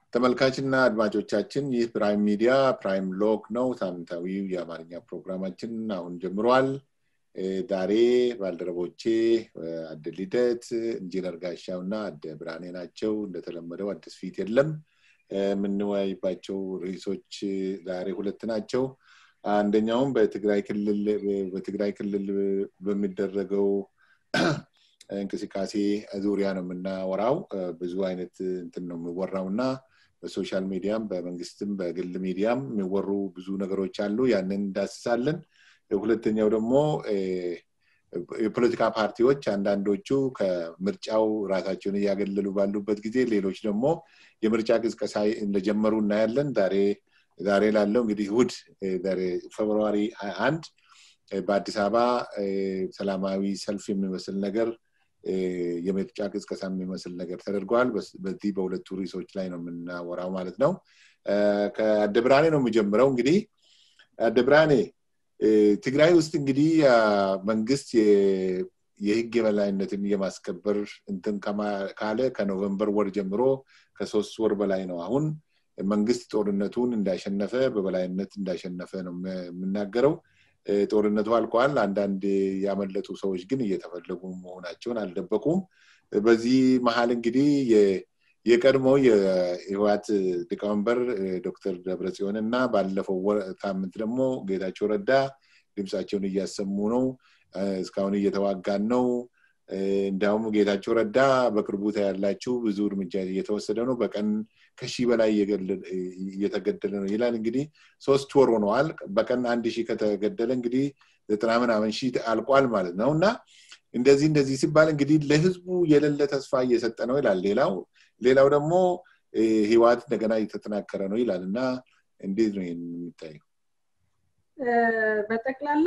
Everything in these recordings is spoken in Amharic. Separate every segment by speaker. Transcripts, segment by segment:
Speaker 1: ተመልካችና አድማጮቻችን ይህ ፕራይም ሚዲያ ፕራይም ሎክ ነው። ሳምንታዊው የአማርኛ ፕሮግራማችን አሁን ጀምሯል። ዛሬ ባልደረቦቼ አደ ልደት፣ ኢንጂነር ጋሻው እና አደ ብርሃኔ ናቸው። እንደተለመደው አዲስ ፊት የለም። የምንወያይባቸው ርዕሶች ዛሬ ሁለት ናቸው። አንደኛውም በትግራይ ክልል በትግራይ ክልል በሚደረገው እንቅስቃሴ ዙሪያ ነው የምናወራው። ብዙ አይነት እንትን ነው የሚወራው እና በሶሻል ሚዲያም በመንግስትም በግል ሚዲያም የሚወሩ ብዙ ነገሮች አሉ። ያንን እንዳስሳለን። ሁለተኛው ደግሞ የፖለቲካ ፓርቲዎች አንዳንዶቹ ከምርጫው ራሳቸውን እያገለሉ ባሉበት ጊዜ፣ ሌሎች ደግሞ የምርጫ ቅስቀሳ እንደጀመሩ እናያለን። ዛሬ ዛሬ ላለው እንግዲህ እሑድ ፌብርዋሪ ሀያ አንድ በአዲስ አበባ ሰላማዊ ሰልፍ የሚመስል ነገር የምርጫ ቅስቀሳ የሚመስል ነገር ተደርገዋል። በዚህ በሁለቱ ርዕሶች ላይ ነው የምናወራው ማለት ነው። ከአደ ብርሃኔ ነው የሚጀምረው። እንግዲህ አደ ብርሃኔ ትግራይ ውስጥ እንግዲህ መንግስት የህግ የበላይነትን የማስከበር እንትን ካለ ከኖቨምበር ወር ጀምሮ ከሶስት ወር በላይ ነው አሁን መንግስት ጦርነቱን እንዳሸነፈ በበላይነት እንዳሸነፈ ነው የምናገረው። ጦርነቱ አልቋል። አንዳንድ ያመለጡ ሰዎች ግን እየተፈለጉ መሆናቸውን አልደበቁም። በዚህ መሀል እንግዲህ የቀድሞ የህወሓት ሊቀመንበር ዶክተር ደብረጽዮን እና ባለፈው ሳምንት ደግሞ ጌታቸው ረዳ ድምፃቸውን እያሰሙ ነው። እስካሁን እየተዋጋን ነው። እንዲያውም ጌታቸው ረዳ በቅርቡ ታያላችሁ ብዙ እርምጃ እየተወሰደ ነው፣ በቀን ከሺህ በላይ እየተገደለ ነው ይላል። እንግዲህ ሶስት ወር ሆነዋል። በቀን አንድ ሺህ ከተገደለ እንግዲህ ዘጠና ምናምን ሺህ አልቋል ማለት ነው እና እንደዚህ እንደዚህ ሲባል እንግዲህ ለህዝቡ የሌለ ተስፋ እየሰጠ ነው ይላል። ሌላው ሌላው ደግሞ ህወሓት እንደገና እየተጠናከረ ነው ይላል እና እንዴት ነው ይህን የሚታየው?
Speaker 2: በጠቅላላ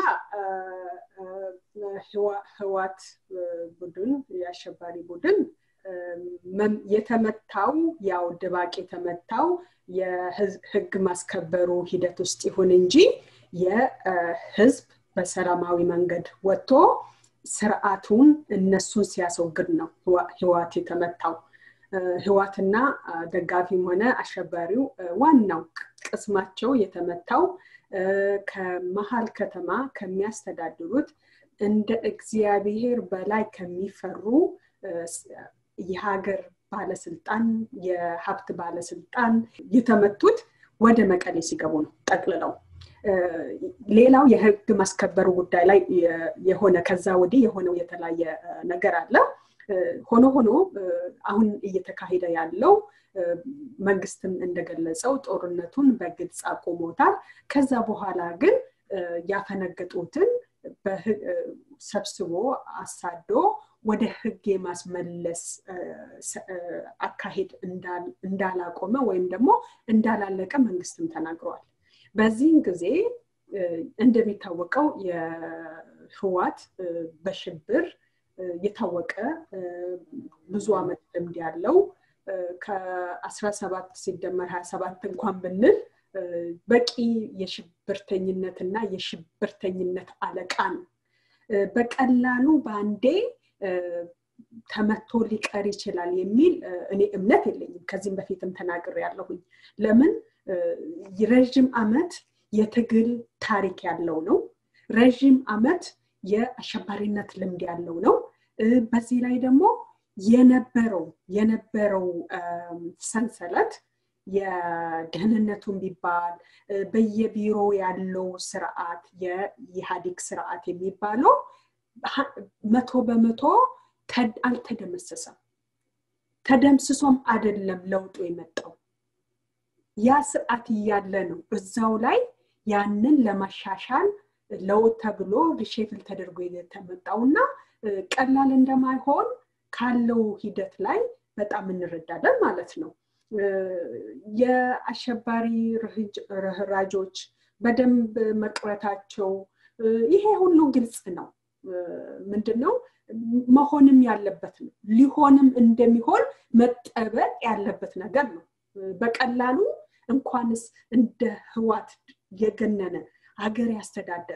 Speaker 2: ህዋት ቡድን የአሸባሪ ቡድን የተመታው ያው ድባቅ የተመታው የህግ ማስከበሩ ሂደት ውስጥ ይሁን እንጂ የህዝብ በሰላማዊ መንገድ ወጥቶ ስርዓቱን እነሱን ሲያስወግድ ነው ህዋት የተመታው። ህዋትና ደጋፊም ሆነ አሸባሪው ዋናው ቅስማቸው የተመታው ከመሀል ከተማ ከሚያስተዳድሩት እንደ እግዚአብሔር በላይ ከሚፈሩ የሀገር ባለስልጣን የሀብት ባለስልጣን የተመቱት ወደ መቀሌ ሲገቡ ነው ጠቅልለው። ሌላው የህግ ማስከበሩ ጉዳይ ላይ የሆነ ከዛ ወዲህ የሆነው የተለያየ ነገር አለ። ሆኖ ሆኖ አሁን እየተካሄደ ያለው መንግስትም እንደገለጸው ጦርነቱን በግልጽ አቁሞታል። ከዛ በኋላ ግን ያፈነገጡትን ሰብስቦ አሳዶ ወደ ህግ የማስመለስ አካሄድ እንዳላቆመ ወይም ደግሞ እንዳላለቀ መንግስትም ተናግረዋል። በዚህን ጊዜ እንደሚታወቀው የህዋት በሽብር የታወቀ ብዙ አመት ልምድ ያለው ከ17 ሲደመር 27 እንኳን ብንል በቂ የሽብርተኝነትና የሽብርተኝነት አለቃ ነው። በቀላሉ በአንዴ ተመቶ ሊቀር ይችላል የሚል እኔ እምነት የለኝም። ከዚህም በፊትም ተናግር ያለሁኝ ለምን ረዥም አመት የትግል ታሪክ ያለው ነው። ረዥም አመት የአሸባሪነት ልምድ ያለው ነው። በዚህ ላይ ደግሞ የነበረው የነበረው ሰንሰለት የደህንነቱን ቢባል በየቢሮ ያለው ስርዓት የኢህአዴግ ስርዓት የሚባለው መቶ በመቶ አልተደመሰሰም። ተደምስሶም አይደለም ለውጡ የመጣው ያ ስርዓት እያለ ነው እዛው ላይ ያንን ለማሻሻል ለውጥ ተብሎ ሪሼፍል ተደርጎ የተመጣው እና ቀላል እንደማይሆን ካለው ሂደት ላይ በጣም እንረዳለን ማለት ነው። የአሸባሪ ርህራጆች በደንብ መቅረታቸው ይሄ ሁሉ ግልጽ ነው። ምንድን ነው መሆንም ያለበት ነው። ሊሆንም እንደሚሆን መጠበቅ ያለበት ነገር ነው። በቀላሉ እንኳንስ እንደ ህዋት የገነነ ሀገር ያስተዳደረ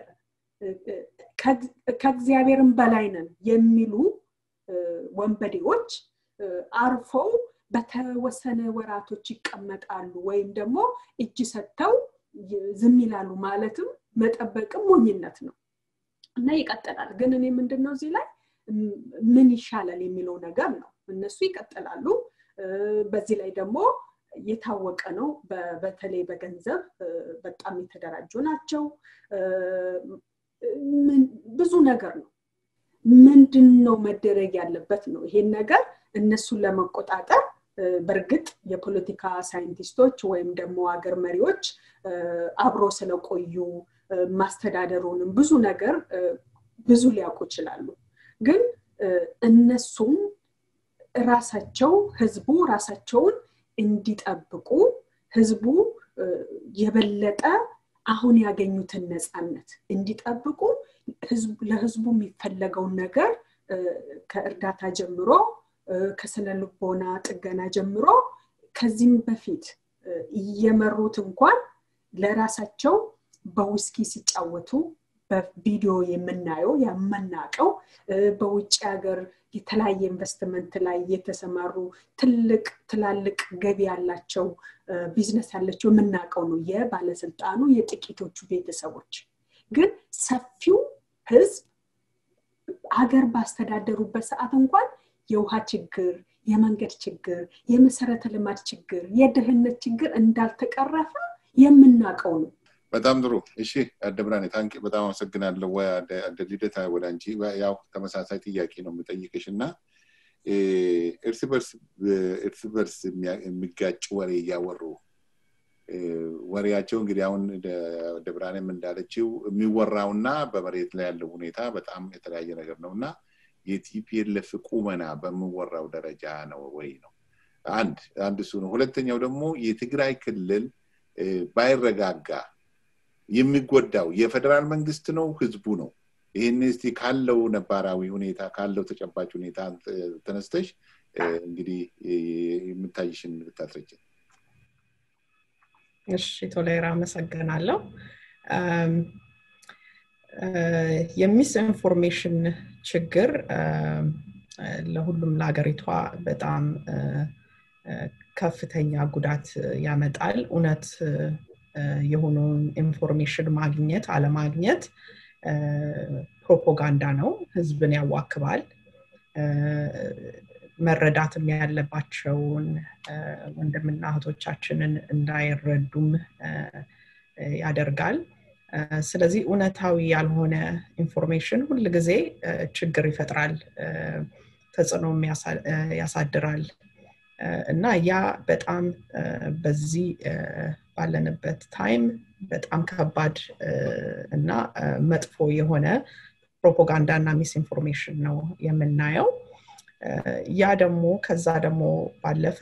Speaker 2: ከእግዚአብሔርም በላይ ነን የሚሉ ወንበዴዎች አርፈው በተወሰነ ወራቶች ይቀመጣሉ ወይም ደግሞ እጅ ሰጥተው ዝም ይላሉ ማለትም መጠበቅም ሞኝነት ነው እና ይቀጥላል ግን እኔ ምንድን ነው እዚህ ላይ ምን ይሻላል የሚለው ነገር ነው እነሱ ይቀጥላሉ በዚህ ላይ ደግሞ የታወቀ ነው በተለይ በገንዘብ በጣም የተደራጁ ናቸው ብዙ ነገር ነው ምንድን ነው መደረግ ያለበት ነው ይሄን ነገር እነሱን ለመቆጣጠር በእርግጥ የፖለቲካ ሳይንቲስቶች ወይም ደግሞ ሀገር መሪዎች አብሮ ስለቆዩ ማስተዳደሩንም ብዙ ነገር ብዙ ሊያውቁ ይችላሉ ግን እነሱም ራሳቸው ህዝቡ ራሳቸውን እንዲጠብቁ ህዝቡ የበለጠ አሁን ያገኙትን ነፃነት እንዲጠብቁ ለህዝቡ የሚፈለገውን ነገር ከእርዳታ ጀምሮ ከስነ ልቦና ጥገና ጀምሮ ከዚህም በፊት እየመሩት እንኳን ለራሳቸው በውስኪ ሲጫወቱ በቪዲዮ የምናየው የምናቀው በውጭ ሀገር የተለያየ ኢንቨስትመንት ላይ የተሰማሩ ትልቅ ትላልቅ ገቢ ያላቸው ቢዝነስ ያላቸው የምናውቀው ነው የባለስልጣኑ የጥቂቶቹ ቤተሰቦች ግን ሰፊው ህዝብ ሀገር ባስተዳደሩበት ሰዓት እንኳን የውሃ ችግር የመንገድ ችግር የመሰረተ ልማት ችግር የድህነት ችግር እንዳልተቀረፈ የምናውቀው ነው
Speaker 1: በጣም ጥሩ እሺ አደብራኔ ታንክ በጣም አመሰግናለሁ አደ ልደታ ወደ አንቺ ያው ተመሳሳይ ጥያቄ ነው የምጠይቅሽ እና እርስ በርስ እርስ በርስ የሚጋጭ ወሬ እያወሩ ወሬያቸው እንግዲህ አሁን ደብራኔም እንዳለችው የሚወራውና በመሬት ላይ ያለው ሁኔታ በጣም የተለያየ ነገር ነው እና የቲፒኤልኤፍ ቁመና በምወራው ደረጃ ነው ወይ ነው አንድ አንድ እሱ ነው ሁለተኛው ደግሞ የትግራይ ክልል ባይረጋጋ የሚጎዳው የፌደራል መንግስት ነው ህዝቡ ነው ይህን እስቲ ካለው ነባራዊ ሁኔታ ካለው ተጨባጭ ሁኔታ ተነስተሽ እንግዲህ የምታይሽን ብታስረጅን
Speaker 3: እሺ ቶሌራ አመሰግናለሁ የሚስ ኢንፎርሜሽን ችግር ለሁሉም ለሀገሪቷ በጣም ከፍተኛ ጉዳት ያመጣል እውነት የሆነውን ኢንፎርሜሽን ማግኘት አለማግኘት ፕሮፓጋንዳ ነው ህዝብን ያዋክባል መረዳትም ያለባቸውን ወንድምና እህቶቻችንን እንዳይረዱም ያደርጋል ስለዚህ እውነታዊ ያልሆነ ኢንፎርሜሽን ሁል ጊዜ ችግር ይፈጥራል ተጽዕኖም ያሳድራል እና ያ በጣም በዚህ ባለንበት ታይም በጣም ከባድ እና መጥፎ የሆነ ፕሮፓጋንዳ እና ሚስ ኢንፎርሜሽን ነው የምናየው ያ ደግሞ ከዛ ደግሞ ባለፈ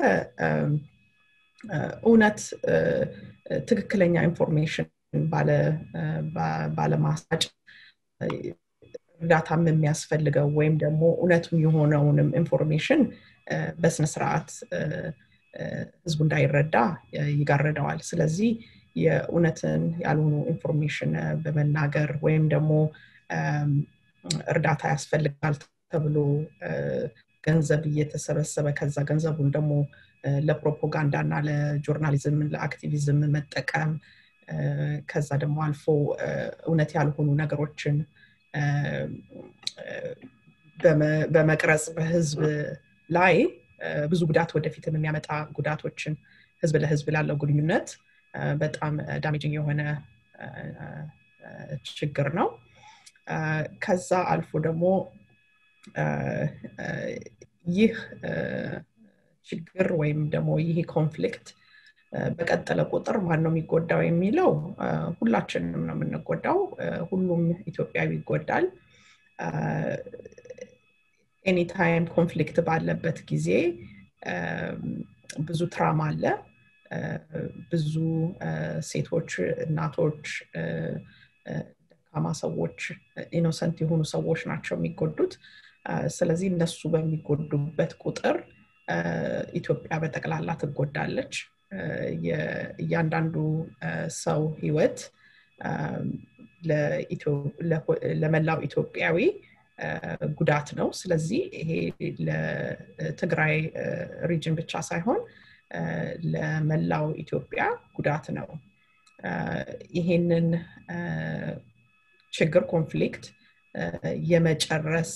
Speaker 3: እውነት ትክክለኛ ኢንፎርሜሽን ባለማሳጭ እርዳታም የሚያስፈልገው ወይም ደግሞ እውነቱም የሆነውንም ኢንፎርሜሽን በስነስርዓት ህዝቡ እንዳይረዳ ይጋረደዋል ስለዚህ የእውነትን ያልሆኑ ኢንፎርሜሽን በመናገር ወይም ደግሞ እርዳታ ያስፈልጋል ተብሎ ገንዘብ እየተሰበሰበ ከዛ ገንዘቡን ደግሞ ለፕሮፓጋንዳ እና ለጆርናሊዝም ለአክቲቪዝም መጠቀም ከዛ ደግሞ አልፎ እውነት ያልሆኑ ነገሮችን በመቅረጽ በህዝብ ላይ ብዙ ጉዳት ወደፊትም የሚያመጣ ጉዳቶችን ህዝብ ለህዝብ ላለው ግንኙነት በጣም ዳሜጅንግ የሆነ ችግር ነው ከዛ አልፎ ደግሞ ይህ ችግር ወይም ደግሞ ይህ ኮንፍሊክት በቀጠለ ቁጥር ማን ነው የሚጎዳው የሚለው ሁላችንም ነው የምንጎዳው ሁሉም ኢትዮጵያዊ ይጎዳል ኤኒታይም ኮንፍሊክት ባለበት ጊዜ ብዙ ትራማ አለ ብዙ ሴቶች እናቶች ደካማ ሰዎች ኢኖሰንት የሆኑ ሰዎች ናቸው የሚጎዱት ስለዚህ እነሱ በሚጎዱበት ቁጥር ኢትዮጵያ በጠቅላላ ትጎዳለች እያንዳንዱ ሰው ህይወት ለመላው ኢትዮጵያዊ ጉዳት ነው ስለዚህ ይሄ ለትግራይ ሪጅን ብቻ ሳይሆን ለመላው ኢትዮጵያ ጉዳት ነው ይሄንን ችግር ኮንፍሊክት የመጨረስ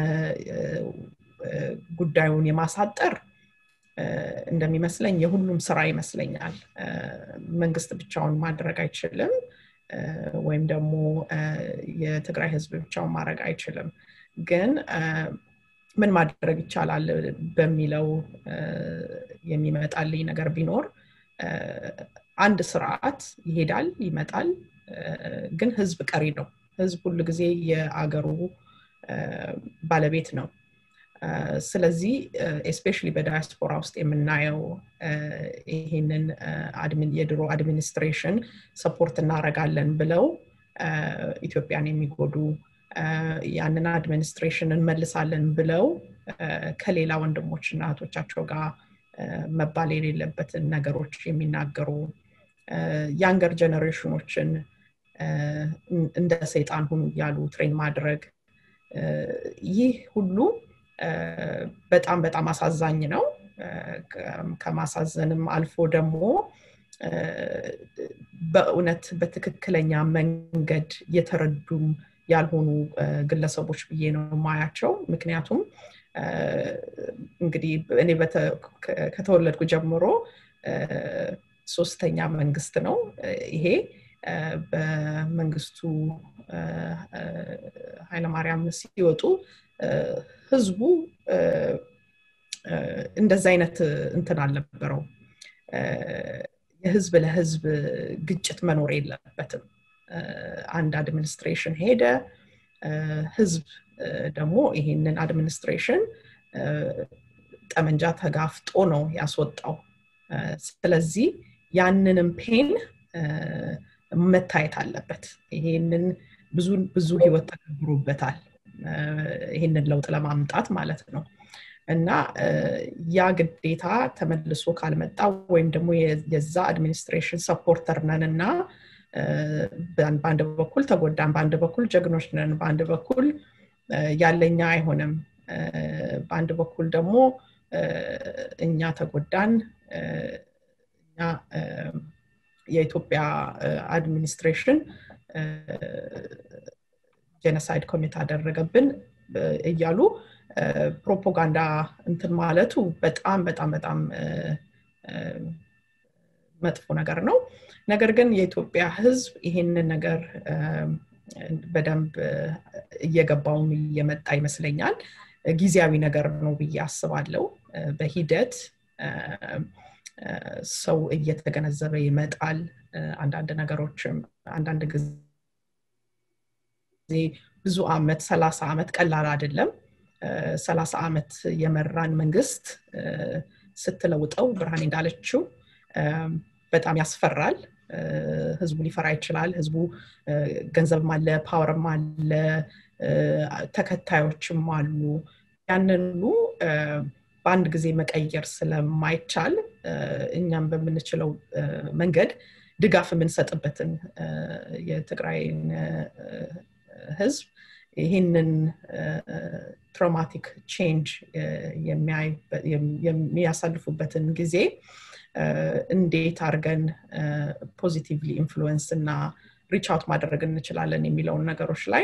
Speaker 3: ጉዳዩን የማሳጠር እንደሚመስለኝ የሁሉም ስራ ይመስለኛል መንግስት ብቻውን ማድረግ አይችልም ወይም ደግሞ የትግራይ ህዝብ ብቻውን ማድረግ አይችልም ግን ምን ማድረግ ይቻላል በሚለው የሚመጣልኝ ነገር ቢኖር አንድ ስርዓት ይሄዳል ይመጣል ግን ህዝብ ቀሪ ነው ህዝብ ሁሉ ጊዜ የአገሩ ባለቤት ነው ስለዚህ ኤስፔሻሊ በዳያስፖራ ውስጥ የምናየው ይሄንን የድሮ አድሚኒስትሬሽን ሰፖርት እናረጋለን ብለው ኢትዮጵያን የሚጎዱ ያንን አድሚኒስትሬሽን እንመልሳለን ብለው ከሌላ ወንድሞች እና እህቶቻቸው ጋር መባል የሌለበትን ነገሮች የሚናገሩ ያንገር ጀኔሬሽኖችን እንደ ሰይጣን ሁኑ እያሉ ትሬን ማድረግ ይህ ሁሉ በጣም በጣም አሳዛኝ ነው ከማሳዘንም አልፎ ደግሞ በእውነት በትክክለኛ መንገድ የተረዱም ያልሆኑ ግለሰቦች ብዬ ነው ማያቸው ምክንያቱም እንግዲህ እኔ ከተወለድኩ ጀምሮ ሶስተኛ መንግስት ነው ይሄ በመንግስቱ ኃይለማርያም ሲወጡ ህዝቡ እንደዚ አይነት እንትን አልነበረው የህዝብ ለህዝብ ግጭት መኖር የለበትም አንድ አድሚኒስትሬሽን ሄደ ህዝብ ደግሞ ይሄንን አድሚኒስትሬሽን ጠመንጃ ተጋፍጦ ነው ያስወጣው ስለዚህ ያንንም ፔን መታየት አለበት ይሄንን ብዙ ብዙ ህይወት ተገብሮበታል ይህንን ለውጥ ለማምጣት ማለት ነው እና ያ ግዴታ ተመልሶ ካልመጣ ወይም ደግሞ የዛ አድሚኒስትሬሽን ሰፖርተር ነን እና በአንድ በኩል ተጎዳን በአንድ በኩል ጀግኖች ነን በአንድ በኩል ያለኛ አይሆንም በአንድ በኩል ደግሞ እኛ ተጎዳን እኛ የኢትዮጵያ አድሚኒስትሬሽን ጄኖሳይድ ኮሚት አደረገብን እያሉ ፕሮፓጋንዳ እንትን ማለቱ በጣም በጣም በጣም መጥፎ ነገር ነው ነገር ግን የኢትዮጵያ ህዝብ ይሄንን ነገር በደንብ እየገባውም እየመጣ ይመስለኛል ጊዜያዊ ነገር ነው ብዬ አስባለው በሂደት ሰው እየተገነዘበ ይመጣል አንዳንድ ነገሮችም አንዳንድ ጊዜ ብዙ አመት ሰላሳ ዓመት ቀላል አይደለም ሰላሳ ዓመት የመራን መንግስት ስትለውጠው ብርሃኔ እንዳለችው በጣም ያስፈራል ህዝቡ ሊፈራ ይችላል ህዝቡ ገንዘብም አለ ፓወርም አለ ተከታዮችም አሉ ያንን ሁሉ በአንድ ጊዜ መቀየር ስለማይቻል እኛም በምንችለው መንገድ ድጋፍ የምንሰጥበትን የትግራይን ህዝብ ይህንን ትራውማቲክ ቼንጅ የሚያሳልፉበትን ጊዜ እንዴት አድርገን ፖዚቲቭሊ ኢንፍሉወንስ እና ሪቻውት ማድረግ እንችላለን የሚለውን ነገሮች ላይ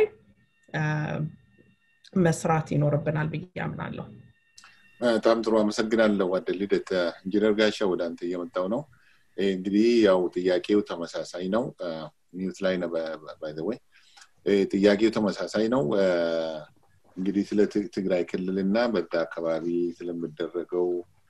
Speaker 3: መስራት ይኖርብናል ብዬ አምናለሁ
Speaker 1: በጣም ጥሩ አመሰግናለሁ ወደ ልደት ኢንጂነር ጋሻ ወደ አንተ እየመጣው ነው እንግዲህ ያው ጥያቄው ተመሳሳይ ነው ሚዩት ላይ ነው ባይዘወይ ጥያቄው ተመሳሳይ ነው እንግዲህ ስለ ትግራይ ክልል እና በዛ አካባቢ ስለሚደረገው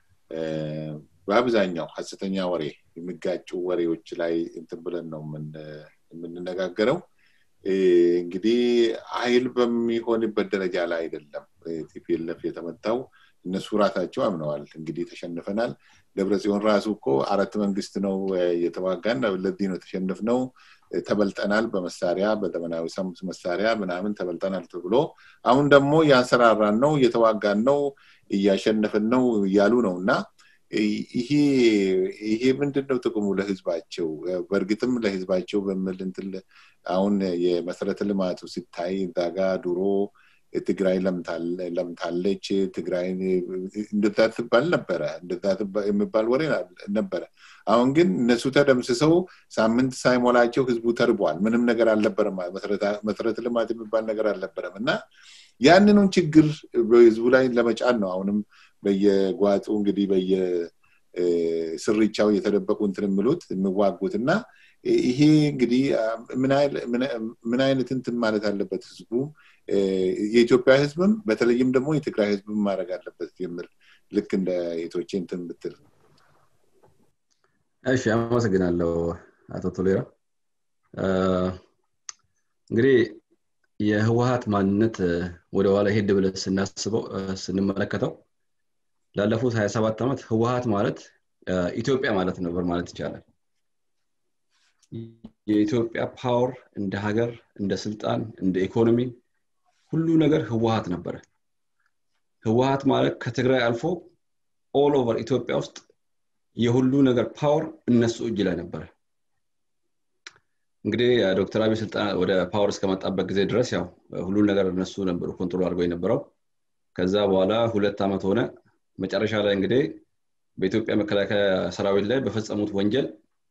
Speaker 1: በአብዛኛው ሀሰተኛ ወሬ የሚጋጩ ወሬዎች ላይ እንትን ብለን ነው የምንነጋገረው እንግዲህ ኃይል በሚሆንበት ደረጃ ላይ አይደለም ቲፒኤልኤፍ የተመታው እነሱ ራሳቸው አምነዋል እንግዲህ ተሸንፈናል ደብረ ጽዮን ራሱ እኮ አራት መንግስት ነው የተዋጋን ለዚህ ነው የተሸንፍ ነው ተበልጠናል በመሳሪያ በዘመናዊ መሳሪያ ምናምን ተበልጠናል ተብሎ አሁን ደግሞ እያንሰራራን ነው እየተዋጋን ነው እያሸነፍን ነው እያሉ ነው እና ይሄ ይሄ ምንድን ነው ጥቅሙ ለህዝባቸው በእርግጥም ለህዝባቸው በምል እንትን አሁን የመሰረተ ልማቱ ሲታይ እዛ ጋ ድሮ ትግራይ ለምታለች ትግራይ እንደዛ ትባል ነበረ እንደዛ የሚባል ወሬ ነበረ አሁን ግን እነሱ ተደምስሰው ሳምንት ሳይሞላቸው ህዝቡ ተርቧል ምንም ነገር አልነበረም መሰረተ ልማት የሚባል ነገር አልነበረም እና ያንኑን ችግር በህዝቡ ላይ ለመጫን ነው አሁንም በየጓጡ እንግዲህ በየስርቻው የተደበቁ እንትን የሚሉት የሚዋጉት እና ይሄ እንግዲህ ምን አይነት እንትን ማለት አለበት ህዝቡ የኢትዮጵያ ህዝብም በተለይም ደግሞ የትግራይ ህዝብም ማድረግ አለበት የሚል ልክ እንደ የቶቼ እንትን ብትል
Speaker 4: እሺ አመሰግናለሁ አቶ ቶሌራ እንግዲህ የህወሀት ማንነት ወደ ኋላ ሄድ ብለ ስናስበው ስንመለከተው ላለፉት 27 ዓመት ህወሀት ማለት ኢትዮጵያ ማለት ነበር ማለት ይቻላል የኢትዮጵያ ፓወር እንደ ሀገር እንደ ስልጣን እንደ ኢኮኖሚ ሁሉ ነገር ህወሀት ነበረ ህወሀት ማለት ከትግራይ አልፎ ኦል ኦቨር ኢትዮጵያ ውስጥ የሁሉ ነገር ፓወር እነሱ እጅ ላይ ነበረ እንግዲህ ዶክተር አብይ ስልጣን ወደ ፓወር እስከመጣበት ጊዜ ድረስ ያው ሁሉን ነገር እነሱ ነበሩ ኮንትሮል አድርገው የነበረው ከዛ በኋላ ሁለት ዓመት ሆነ መጨረሻ ላይ እንግዲህ በኢትዮጵያ መከላከያ ሰራዊት ላይ በፈጸሙት ወንጀል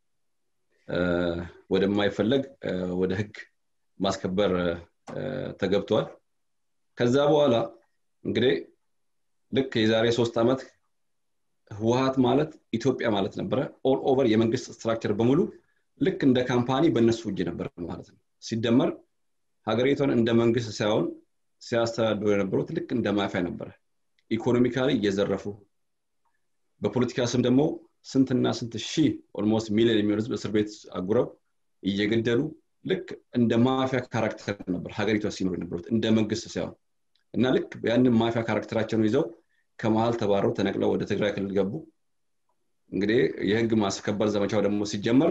Speaker 4: ወደማይፈለግ ወደ ህግ ማስከበር ተገብቷል ከዛ በኋላ እንግዲህ ልክ የዛሬ ሶስት ዓመት ህወሀት ማለት ኢትዮጵያ ማለት ነበረ ኦል ኦቨር የመንግስት ስትራክቸር በሙሉ ልክ እንደ ካምፓኒ በእነሱ እጅ ነበር ማለት ነው ሲደመር ሀገሪቷን እንደ መንግስት ሳይሆን ሲያስተዳድሩ የነበሩት ልክ እንደ ማፊያ ነበረ ኢኮኖሚካሊ እየዘረፉ በፖለቲካ ስም ደግሞ ስንትና ስንት ሺህ ኦልሞስት ሚሊዮን የሚሆን ህዝብ እስር ቤት አጉረው እየገደሉ ልክ እንደ ማፊያ ካራክተር ነበር ሀገሪቷ ሲኖሩ የነበሩት እንደ መንግስት ሳይሆን እና ልክ ያንን ማፊያ ካራክተራቸውን ይዘው ከመሀል ተባረው ተነቅለው ወደ ትግራይ ክልል ገቡ እንግዲህ የህግ ማስከበር ዘመቻው ደግሞ ሲጀመር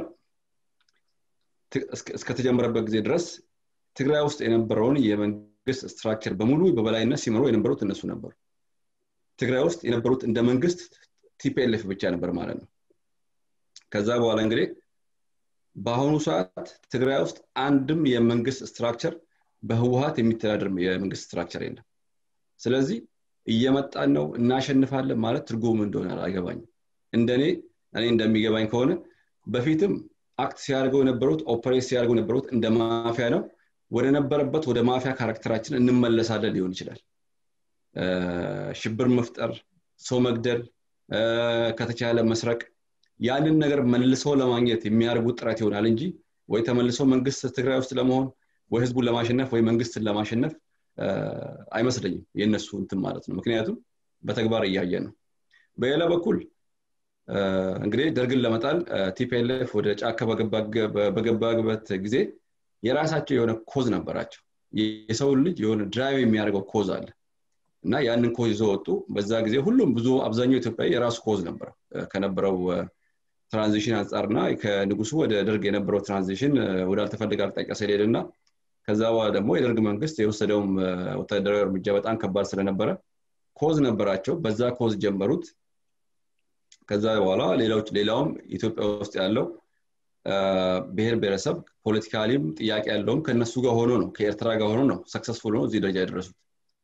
Speaker 4: እስከተጀመረበት ጊዜ ድረስ ትግራይ ውስጥ የነበረውን የመንግስት ስትራክቸር በሙሉ በበላይነት ሲመሩ የነበሩት እነሱ ነበሩ ትግራይ ውስጥ የነበሩት እንደ መንግስት ቲፒኤልኤፍ ብቻ ነበር ማለት ነው ከዛ በኋላ እንግዲህ በአሁኑ ሰዓት ትግራይ ውስጥ አንድም የመንግስት ስትራክቸር በህወሀት የሚተዳደር የመንግስት ስትራክቸር የለም ስለዚህ እየመጣን ነው እናሸንፋለን ማለት ትርጉም እንደሆነ አይገባኝም እንደኔ እኔ እንደሚገባኝ ከሆነ በፊትም አክት ሲያደርገው የነበሩት ኦፐሬት ሲያደርገው የነበሩት እንደ ማፊያ ነው ወደ ነበረበት ወደ ማፊያ ካራክተራችን እንመለሳለን ሊሆን ይችላል ሽብር መፍጠር ሰው መግደል ከተቻለ መስረቅ ያንን ነገር መልሰው ለማግኘት የሚያደርጉት ጥረት ይሆናል እንጂ ወይ ተመልሰው መንግስት ትግራይ ውስጥ ለመሆን ወይ ህዝቡን ለማሸነፍ ወይ መንግስትን ለማሸነፍ አይመስለኝም የእነሱ እንትን ማለት ነው ምክንያቱም በተግባር እያየ ነው በሌላ በኩል እንግዲህ ደርግን ለመጣል ቲፒኤልኤፍ ወደ ጫካ በገባበት ጊዜ የራሳቸው የሆነ ኮዝ ነበራቸው የሰውን ልጅ የሆነ ድራይቭ የሚያደርገው ኮዝ አለ እና ያንን ኮዝ ይዘው ወጡ በዛ ጊዜ ሁሉም ብዙ አብዛኛው ኢትዮጵያ የራሱ ኮዝ ነበረ ከነበረው ትራንዚሽን አንጻርና ከንጉሱ ወደ ደርግ የነበረው ትራንዚሽን ወዳልተፈለገ አቅጣጫ ስለሄድ እና ከዛ በኋላ ደግሞ የደርግ መንግስት የወሰደውም ወታደራዊ እርምጃ በጣም ከባድ ስለነበረ ኮዝ ነበራቸው በዛ ኮዝ ጀመሩት ከዛ በኋላ ሌሎች ሌላውም ኢትዮጵያ ውስጥ ያለው ብሔር ብሔረሰብ ፖለቲካሊም ጥያቄ ያለውም ከእነሱ ጋር ሆኖ ነው ከኤርትራ ጋር ሆኖ ነው ሰክሰስፉል ነው እዚህ ደረጃ የደረሱት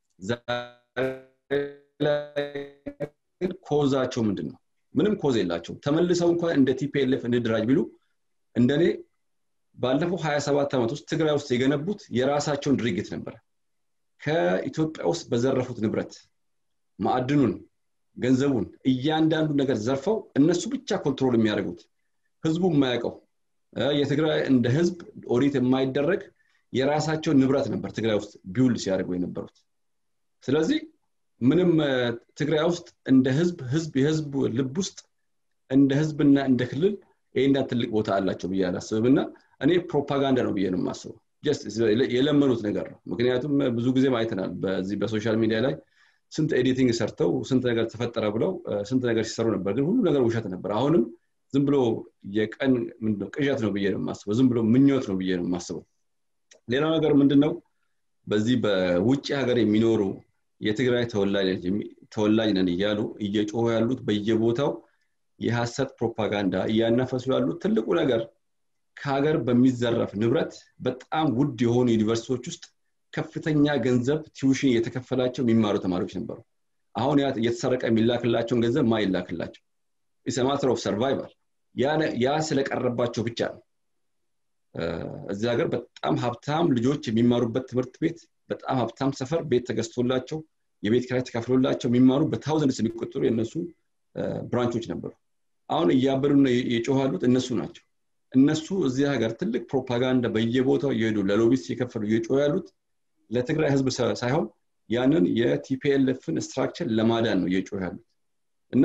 Speaker 4: ኮዛቸው ምንድን ነው ምንም ኮዝ የላቸው ተመልሰው እንኳን እንደ ቲፒኤልኤፍ እንድድራጅ ቢሉ እንደኔ ባለፈው 27 ዓመት ውስጥ ትግራይ ውስጥ የገነቡት የራሳቸውን ድርጊት ነበረ ከኢትዮጵያ ውስጥ በዘረፉት ንብረት ማዕድኑን ገንዘቡን እያንዳንዱ ነገር ዘርፈው እነሱ ብቻ ኮንትሮል የሚያደርጉት ህዝቡ የማያውቀው የትግራይ እንደ ህዝብ ኦዲት የማይደረግ የራሳቸው ንብረት ነበር ትግራይ ውስጥ ቢውል ሲያደርጉ የነበሩት ስለዚህ ምንም ትግራይ ውስጥ እንደ ህዝብ ህዝብ የህዝብ ልብ ውስጥ እንደ ህዝብና እንደ ክልል ይህና ትልቅ ቦታ አላቸው ብዬ አላስብም እና እኔ ፕሮፓጋንዳ ነው ብዬ ነው የማስበው የለመኑት ነገር ነው ምክንያቱም ብዙ ጊዜም አይተናል በዚህ በሶሻል ሚዲያ ላይ ስንት ኤዲቲንግ ሰርተው ስንት ነገር ተፈጠረ ብለው ስንት ነገር ሲሰሩ ነበር ግን ሁሉ ነገር ውሸት ነበር አሁንም ዝም ብሎ የቀን ምንድነው ቅዠት ነው ብዬ ነው የማስበው ዝም ብሎ ምኞት ነው ብዬ ነው የማስበው ሌላው ነገር ምንድነው በዚህ በውጭ ሀገር የሚኖሩ የትግራይ ተወላጅ ነን እያሉ እየጮሁ ያሉት በየቦታው የሀሰት ፕሮፓጋንዳ እያናፈሱ ያሉት ትልቁ ነገር ከሀገር በሚዘረፍ ንብረት በጣም ውድ የሆኑ ዩኒቨርሲቲዎች ውስጥ ከፍተኛ ገንዘብ ቲዩሽን እየተከፈላቸው የሚማሩ ተማሪዎች ነበሩ አሁን እየተሰረቀ የሚላክላቸውን ገንዘብ ማ ይላክላቸው ኢሰማትር ኦፍ ሰርቫይቫል ያ ስለቀረባቸው ብቻ ነው እዚህ ሀገር በጣም ሀብታም ልጆች የሚማሩበት ትምህርት ቤት በጣም ሀብታም ሰፈር ቤት ተገዝቶላቸው የቤት ኪራይ ተከፍሎላቸው የሚማሩ በታውዘንድስ የሚቆጠሩ የእነሱ ብራንቾች ነበሩ አሁን እያበዱ የጮኋሉት እነሱ ናቸው እነሱ እዚህ ሀገር ትልቅ ፕሮፓጋንዳ በየቦታው እየሄዱ ለሎቢስት የከፈሉ እየጮሁ ያሉት ለትግራይ ህዝብ ሳይሆን ያንን የቲፒኤልኤፍን ስትራክቸር ለማዳን ነው እየጮሁ ያሉት እና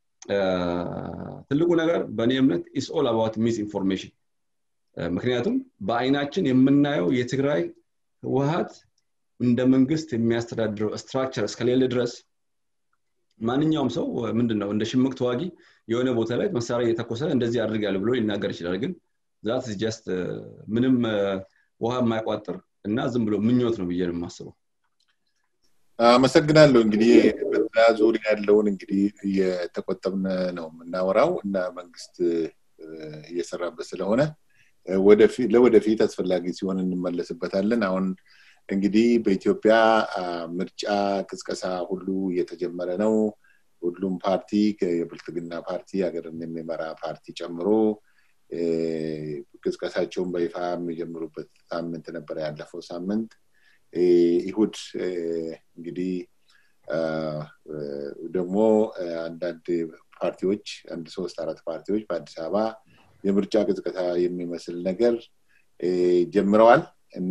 Speaker 4: ትልቁ ነገር በእኔ እምነት ኢስ ኦል አባውት ሚስ ኢንፎርሜሽን ምክንያቱም በአይናችን የምናየው የትግራይ ህወሀት እንደ መንግስት የሚያስተዳድረው ስትራክቸር እስከሌለ ድረስ ማንኛውም ሰው ምንድን ነው እንደ ሽምቅ ተዋጊ የሆነ ቦታ ላይ መሳሪያ እየተኮሰ እንደዚህ አድርጋል ብሎ ሊናገር ይችላል ግን ዛት ጀስት ምንም ውሃ የማይቋጥር እና ዝም ብሎ ምኞት ነው ብዬ ነው የማስበው
Speaker 1: አመሰግናለሁ እንግዲህ በዛ ዙሪያ ያለውን እንግዲህ እየተቆጠብን ነው የምናወራው እና መንግስት እየሰራበት ስለሆነ ለወደፊት አስፈላጊ ሲሆን እንመለስበታለን አሁን እንግዲህ በኢትዮጵያ ምርጫ ቅስቀሳ ሁሉ እየተጀመረ ነው ሁሉም ፓርቲ የብልጽግና ፓርቲ ሀገርን የሚመራ ፓርቲ ጨምሮ ቅስቀሳቸውን በይፋ የሚጀምሩበት ሳምንት ነበረ ያለፈው ሳምንት ይሁድ እንግዲህ ደግሞ አንዳንድ ፓርቲዎች አንድ ሶስት አራት ፓርቲዎች በአዲስ አበባ የምርጫ ቅስቀሳ የሚመስል ነገር ጀምረዋል እና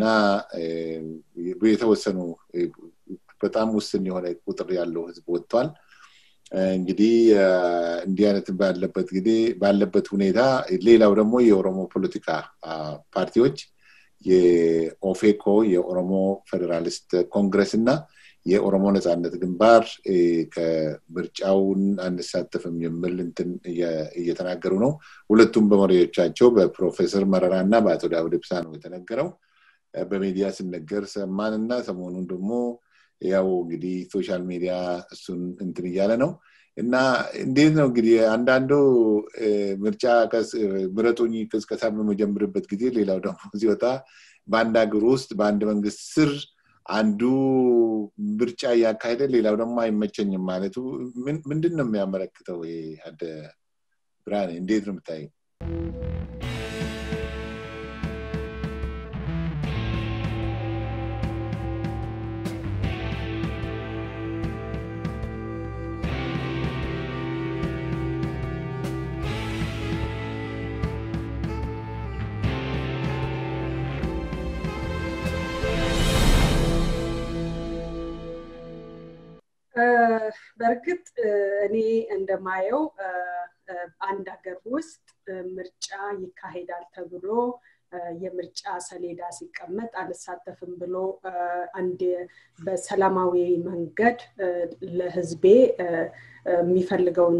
Speaker 1: የተወሰኑ በጣም ውስን የሆነ ቁጥር ያለው ህዝብ ወጥቷል እንግዲህ እንዲህ አይነት ባለበት ጊዜ ባለበት ሁኔታ ሌላው ደግሞ የኦሮሞ ፖለቲካ ፓርቲዎች የኦፌኮ የኦሮሞ ፌዴራሊስት ኮንግረስ እና የኦሮሞ ነፃነት ግንባር ከምርጫውን አንሳተፍም የሚል እንትን እየተናገሩ ነው ሁለቱም በመሪዎቻቸው በፕሮፌሰር መረራ እና በአቶ ዳውድ ብሳ ነው የተነገረው በሚዲያ ስነገር ሰማን እና ሰሞኑን ደግሞ ያው እንግዲህ ሶሻል ሚዲያ እሱን እንትን እያለ ነው እና እንዴት ነው እንግዲህ አንዳንዱ ምርጫ ምረጡኝ ቅስቀሳ በመጀምርበት ጊዜ ሌላው ደግሞ ሲወጣ በአንድ ሀገር ውስጥ በአንድ መንግስት ስር አንዱ ምርጫ እያካሄደ ሌላው ደግሞ አይመቸኝም ማለቱ ምንድን ነው የሚያመለክተው ይሄ አደ ብርሃን እንዴት ነው የምታየው
Speaker 2: በእርግጥ እኔ እንደማየው አንድ ሀገር ውስጥ ምርጫ ይካሄዳል ተብሎ የምርጫ ሰሌዳ ሲቀመጥ አልሳተፍም ብሎ አንድ በሰላማዊ መንገድ ለህዝቤ የሚፈልገውን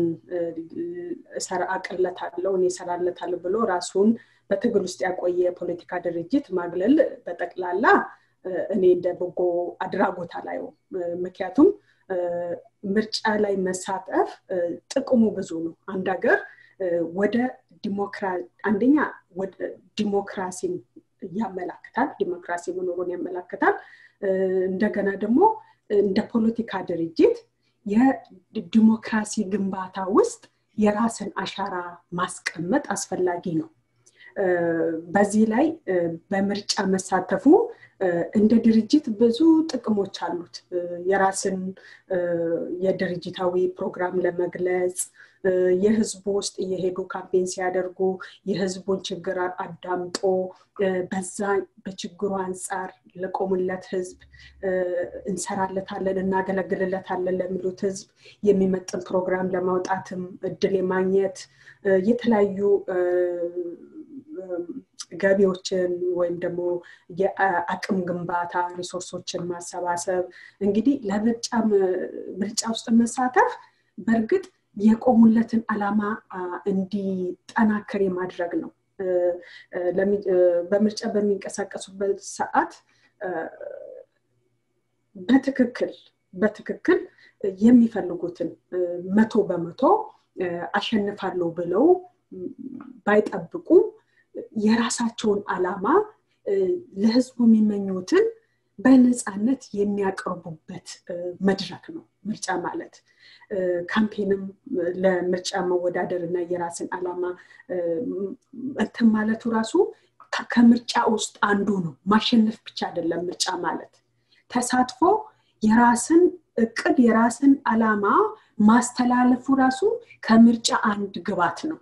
Speaker 2: አቅለታለው እኔ እሰራለታለሁ ብሎ ራሱን በትግል ውስጥ ያቆየ የፖለቲካ ድርጅት ማግለል በጠቅላላ እኔ እንደ በጎ አድራጎት አላየው ምክንያቱም ምርጫ ላይ መሳተፍ ጥቅሙ ብዙ ነው አንድ ሀገር ወደ አንደኛ ዲሞክራሲን ያመላክታል ዲሞክራሲ መኖሩን ያመላክታል እንደገና ደግሞ እንደ ፖለቲካ ድርጅት የዲሞክራሲ ግንባታ ውስጥ የራስን አሻራ ማስቀመጥ አስፈላጊ ነው በዚህ ላይ በምርጫ መሳተፉ እንደ ድርጅት ብዙ ጥቅሞች አሉት የራስን የድርጅታዊ ፕሮግራም ለመግለጽ የህዝቡ ውስጥ እየሄዱ ካምፔን ሲያደርጉ የህዝቡን ችግር አዳምጦ በዛ በችግሩ አንጻር ለቆሙለት ህዝብ እንሰራለታለን እናገለግልለታለን ለሚሉት ህዝብ የሚመጥን ፕሮግራም ለማውጣትም እድል የማግኘት የተለያዩ ገቢዎችን ወይም ደግሞ የአቅም ግንባታ ሪሶርሶችን ማሰባሰብ እንግዲህ ለምርጫ ውስጥ መሳተፍ በእርግጥ የቆሙለትን አላማ እንዲጠናከር የማድረግ ነው በምርጫ በሚንቀሳቀሱበት ሰዓት በትክክል በትክክል የሚፈልጉትን መቶ በመቶ አሸንፋለሁ ብለው ባይጠብቁ የራሳቸውን አላማ ለህዝቡ የሚመኙትን በነፃነት የሚያቀርቡበት መድረክ ነው ምርጫ ማለት ካምፔንም ለምርጫ መወዳደር እና የራስን አላማ እንትን ማለቱ ራሱ ከምርጫ ውስጥ አንዱ ነው ማሸነፍ ብቻ አይደለም ምርጫ ማለት ተሳትፎ የራስን እቅድ የራስን አላማ ማስተላለፉ ራሱ ከምርጫ አንድ ግባት ነው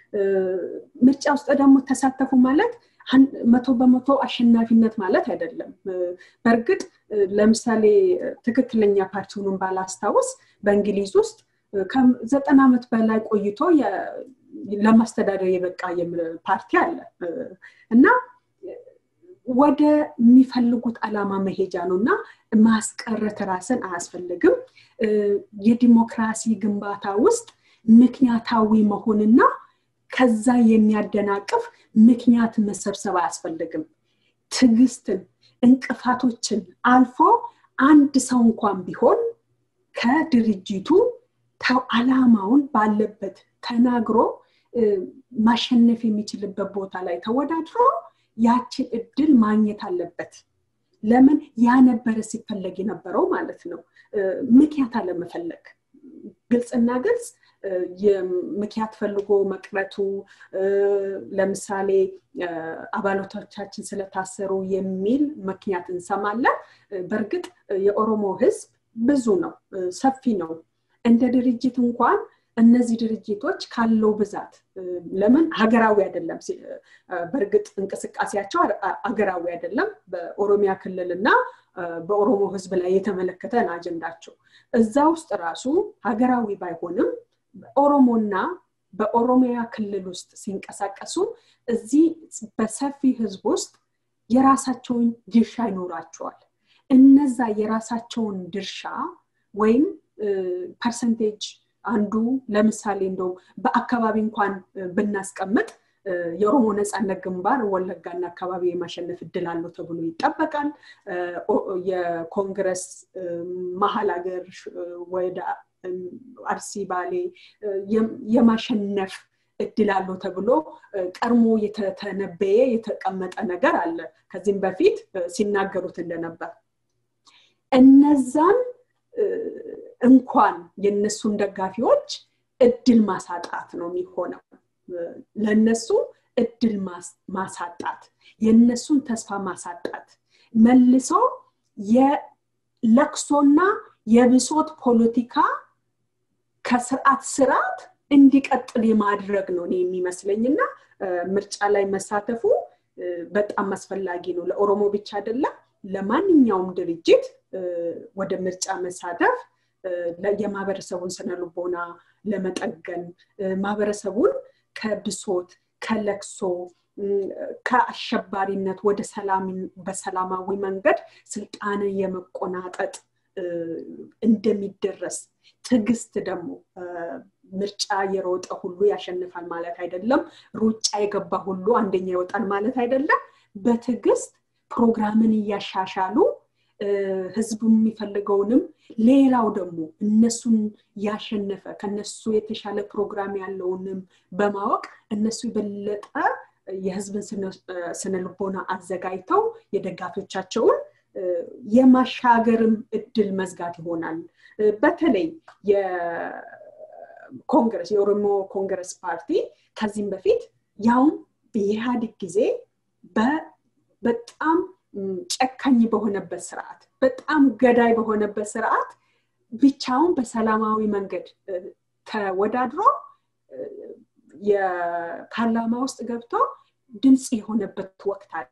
Speaker 2: ምርጫ ውስጥ ደግሞ ተሳተፉ ማለት መቶ በመቶ አሸናፊነት ማለት አይደለም በእርግጥ ለምሳሌ ትክክለኛ ፓርቲውንም ባላስታውስ በእንግሊዝ ውስጥ ከዘጠና ዓመት በላይ ቆይቶ ለማስተዳደር የበቃ ፓርቲ አለ እና ወደ የሚፈልጉት አላማ መሄጃ ነው እና ማስቀረት ራስን አያስፈልግም የዲሞክራሲ ግንባታ ውስጥ ምክንያታዊ መሆንና ከዛ የሚያደናቅፍ ምክንያት መሰብሰብ አያስፈልግም ትግስትን እንቅፋቶችን አልፎ አንድ ሰው እንኳን ቢሆን ከድርጅቱ አላማውን ባለበት ተናግሮ ማሸነፍ የሚችልበት ቦታ ላይ ተወዳድሮ ያችን እድል ማግኘት አለበት ለምን ያ ነበረ ሲፈለግ የነበረው ማለት ነው ምክንያት አለመፈለግ ግልጽና ግልጽ ምክንያት ፈልጎ መቅረቱ ለምሳሌ አባላቶቻችን ስለታሰሩ የሚል ምክንያት እንሰማለን በእርግጥ የኦሮሞ ህዝብ ብዙ ነው ሰፊ ነው እንደ ድርጅት እንኳን እነዚህ ድርጅቶች ካለው ብዛት ለምን ሀገራዊ አይደለም በእርግጥ እንቅስቃሴያቸው ሀገራዊ አይደለም በኦሮሚያ ክልል እና በኦሮሞ ህዝብ ላይ የተመለከተን አጀንዳቸው እዛ ውስጥ ራሱ ሀገራዊ ባይሆንም ኦሮሞና በኦሮሚያ ክልል ውስጥ ሲንቀሳቀሱ እዚህ በሰፊ ህዝብ ውስጥ የራሳቸውን ድርሻ ይኖራቸዋል እነዛ የራሳቸውን ድርሻ ወይም ፐርሰንቴጅ አንዱ ለምሳሌ እንደው በአካባቢ እንኳን ብናስቀምጥ የኦሮሞ ነፃነት ግንባር ወለጋና አካባቢ የማሸነፍ እድል አለው ተብሎ ይጠበቃል የኮንግረስ መሀል ሀገር ወደ አርሲ ባሌ የማሸነፍ እድል አለው ተብሎ ቀድሞ የተተነበየ የተቀመጠ ነገር አለ ከዚህም በፊት ሲናገሩት እንደነበር እነዛን እንኳን የነሱን ደጋፊዎች እድል ማሳጣት ነው የሚሆነው ለነሱ እድል ማሳጣት የነሱን ተስፋ ማሳጣት መልሶ የለቅሶና የብሶት ፖለቲካ ከስርዓት ስርዓት እንዲቀጥል የማድረግ ነው እኔ የሚመስለኝ እና ምርጫ ላይ መሳተፉ በጣም አስፈላጊ ነው ለኦሮሞ ብቻ አይደለም ለማንኛውም ድርጅት ወደ ምርጫ መሳተፍ የማህበረሰቡን ስነ ልቦና ለመጠገን ማህበረሰቡን ከብሶት ከለክሶ ከአሸባሪነት ወደ በሰላማዊ መንገድ ስልጣንን የመቆናጠጥ እንደሚደረስ ትግስት ደግሞ ምርጫ የሮጠ ሁሉ ያሸንፋል ማለት አይደለም ሩጫ የገባ ሁሉ አንደኛ ይወጣል ማለት አይደለም በትዕግስት ፕሮግራምን እያሻሻሉ ህዝቡ የሚፈልገውንም ሌላው ደግሞ እነሱን ያሸነፈ ከነሱ የተሻለ ፕሮግራም ያለውንም በማወቅ እነሱ የበለጠ የህዝብን ስነ ልቦና አዘጋጅተው የደጋፊዎቻቸውን የማሻገርም እድል መዝጋት ይሆናል በተለይ የኮንግረስ የኦሮሞ ኮንግረስ ፓርቲ ከዚህም በፊት ያውም የኢህአዴግ ጊዜ በጣም ጨካኝ በሆነበት ስርዓት በጣም ገዳይ በሆነበት ስርዓት ብቻውን በሰላማዊ መንገድ ተወዳድሮ የፓርላማ ውስጥ ገብቶ ድምፅ የሆነበት ወቅት አለ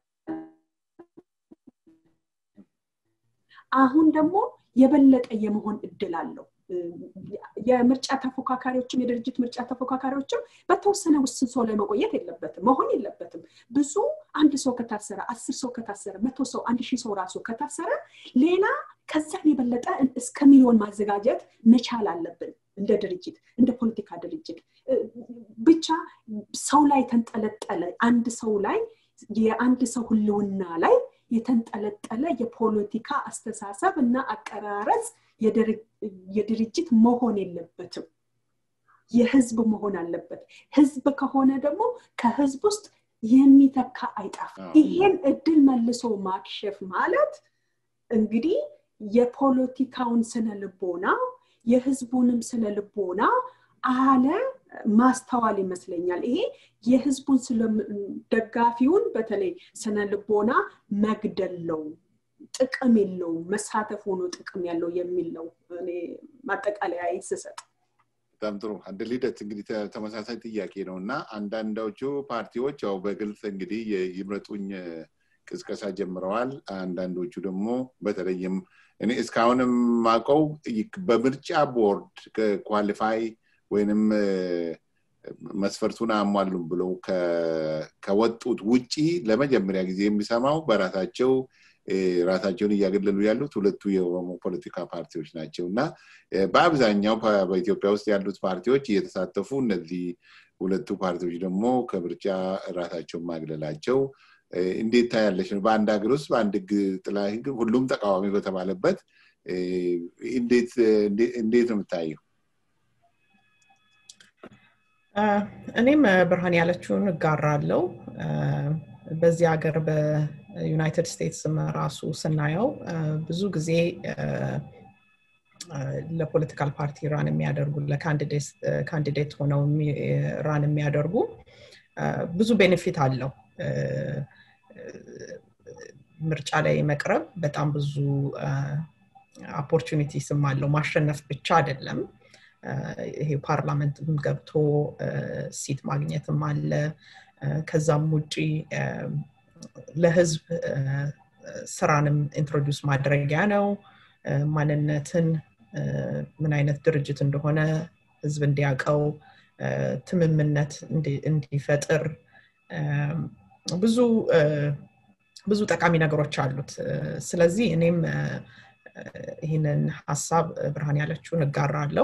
Speaker 2: አሁን ደግሞ የበለጠ የመሆን እድል አለው የምርጫ ተፎካካሪዎችም የድርጅት ምርጫ ተፎካካሪዎችም በተወሰነ ውስን ሰው ላይ መቆየት የለበትም መሆን የለበትም ብዙ አንድ ሰው ከታሰረ አስር ሰው ከታሰረ መቶ ሰው አንድ ሺህ ሰው ራሱ ከታሰረ ሌላ ከዛን የበለጠ እስከ ሚሊዮን ማዘጋጀት መቻል አለብን እንደ ድርጅት እንደ ፖለቲካ ድርጅት ብቻ ሰው ላይ ተንጠለጠለ አንድ ሰው ላይ የአንድ ሰው ህልውና ላይ የተንጠለጠለ የፖለቲካ አስተሳሰብ እና አቀራረጽ የድርጅት መሆን የለበትም የህዝብ መሆን አለበት ህዝብ ከሆነ ደግሞ ከህዝብ ውስጥ የሚተካ አይጠፋ ይሄን እድል መልሶ ማክሸፍ ማለት እንግዲህ የፖለቲካውን ስነ ልቦና የህዝቡንም ስነ ልቦና አለ ማስተዋል ይመስለኛል። ይሄ የህዝቡን ደጋፊውን በተለይ ስነ ልቦና መግደል ነው፣ ጥቅም የለውም፣ መሳተፍ ሆኖ ጥቅም ያለው የሚል ነው እኔ ማጠቃለያ ስሰጥ።
Speaker 1: በጣም ጥሩ አንድ ልደት እንግዲህ ተመሳሳይ ጥያቄ ነው እና አንዳንዶቹ ፓርቲዎች ያው በግልጽ እንግዲህ ይምረጡኝ ቅስቀሳ ጀምረዋል። አንዳንዶቹ ደግሞ በተለይም እኔ እስካሁንም ማቀው በምርጫ ቦርድ ኳሊፋይ ወይንም መስፈርቱን አሟሉም ብለው ከወጡት ውጪ ለመጀመሪያ ጊዜ የሚሰማው በራሳቸው ራሳቸውን እያገለሉ ያሉት ሁለቱ የኦሮሞ ፖለቲካ ፓርቲዎች ናቸው እና በአብዛኛው በኢትዮጵያ ውስጥ ያሉት ፓርቲዎች እየተሳተፉ እነዚህ ሁለቱ ፓርቲዎች ደግሞ ከምርጫ ራሳቸውን ማግለላቸው እንዴት ታያለች ነው? በአንድ ሀገር ውስጥ በአንድ ህግ ጥላ ህግ ሁሉም ተቃዋሚ በተባለበት እንዴት ነው የምታየው?
Speaker 3: እኔም ብርሃን ያለችውን እጋራለው። በዚህ ሀገር በዩናይትድ ስቴትስም ራሱ ስናየው ብዙ ጊዜ ለፖለቲካል ፓርቲ ራን የሚያደርጉ ለካንዲዴት ሆነው ራን የሚያደርጉ ብዙ ቤኔፊት አለው። ምርጫ ላይ መቅረብ በጣም ብዙ ኦፖርቹኒቲስም አለው። ማሸነፍ ብቻ አይደለም። ይሄ ፓርላመንትም ገብቶ ሲት ማግኘትም አለ። ከዛም ውጪ ለህዝብ ስራንም ኢንትሮዲውስ ማድረጊያ ነው። ማንነትን ምን አይነት ድርጅት እንደሆነ ህዝብ እንዲያውቀው ትምምነት እንዲፈጥር ብዙ ብዙ ጠቃሚ ነገሮች አሉት። ስለዚህ እኔም ይህንን ሀሳብ ብርሃን ያለችውን እጋራለው።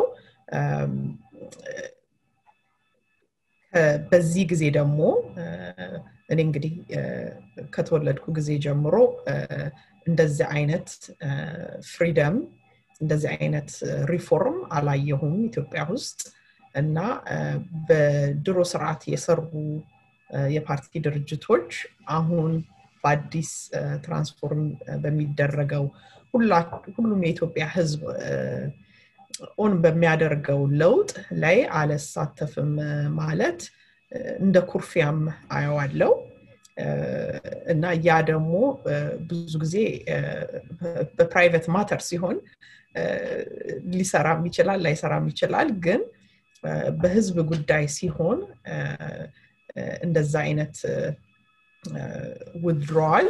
Speaker 3: በዚህ ጊዜ ደግሞ እኔ እንግዲህ ከተወለድኩ ጊዜ ጀምሮ እንደዚህ አይነት ፍሪደም እንደዚህ አይነት ሪፎርም አላየሁም ኢትዮጵያ ውስጥ እና በድሮ ስርዓት የሰሩ የፓርቲ ድርጅቶች አሁን በአዲስ ትራንስፎርም በሚደረገው ሁሉም የኢትዮጵያ ህዝብ ኦን በሚያደርገው ለውጥ ላይ አልሳተፍም ማለት እንደ ኩርፊያም አየዋለው እና ያ ደግሞ ብዙ ጊዜ በፕራይቬት ማተር ሲሆን ሊሰራም ይችላል ላይሰራም ይችላል ግን በህዝብ ጉዳይ ሲሆን እንደዛ አይነት ውድድረዋል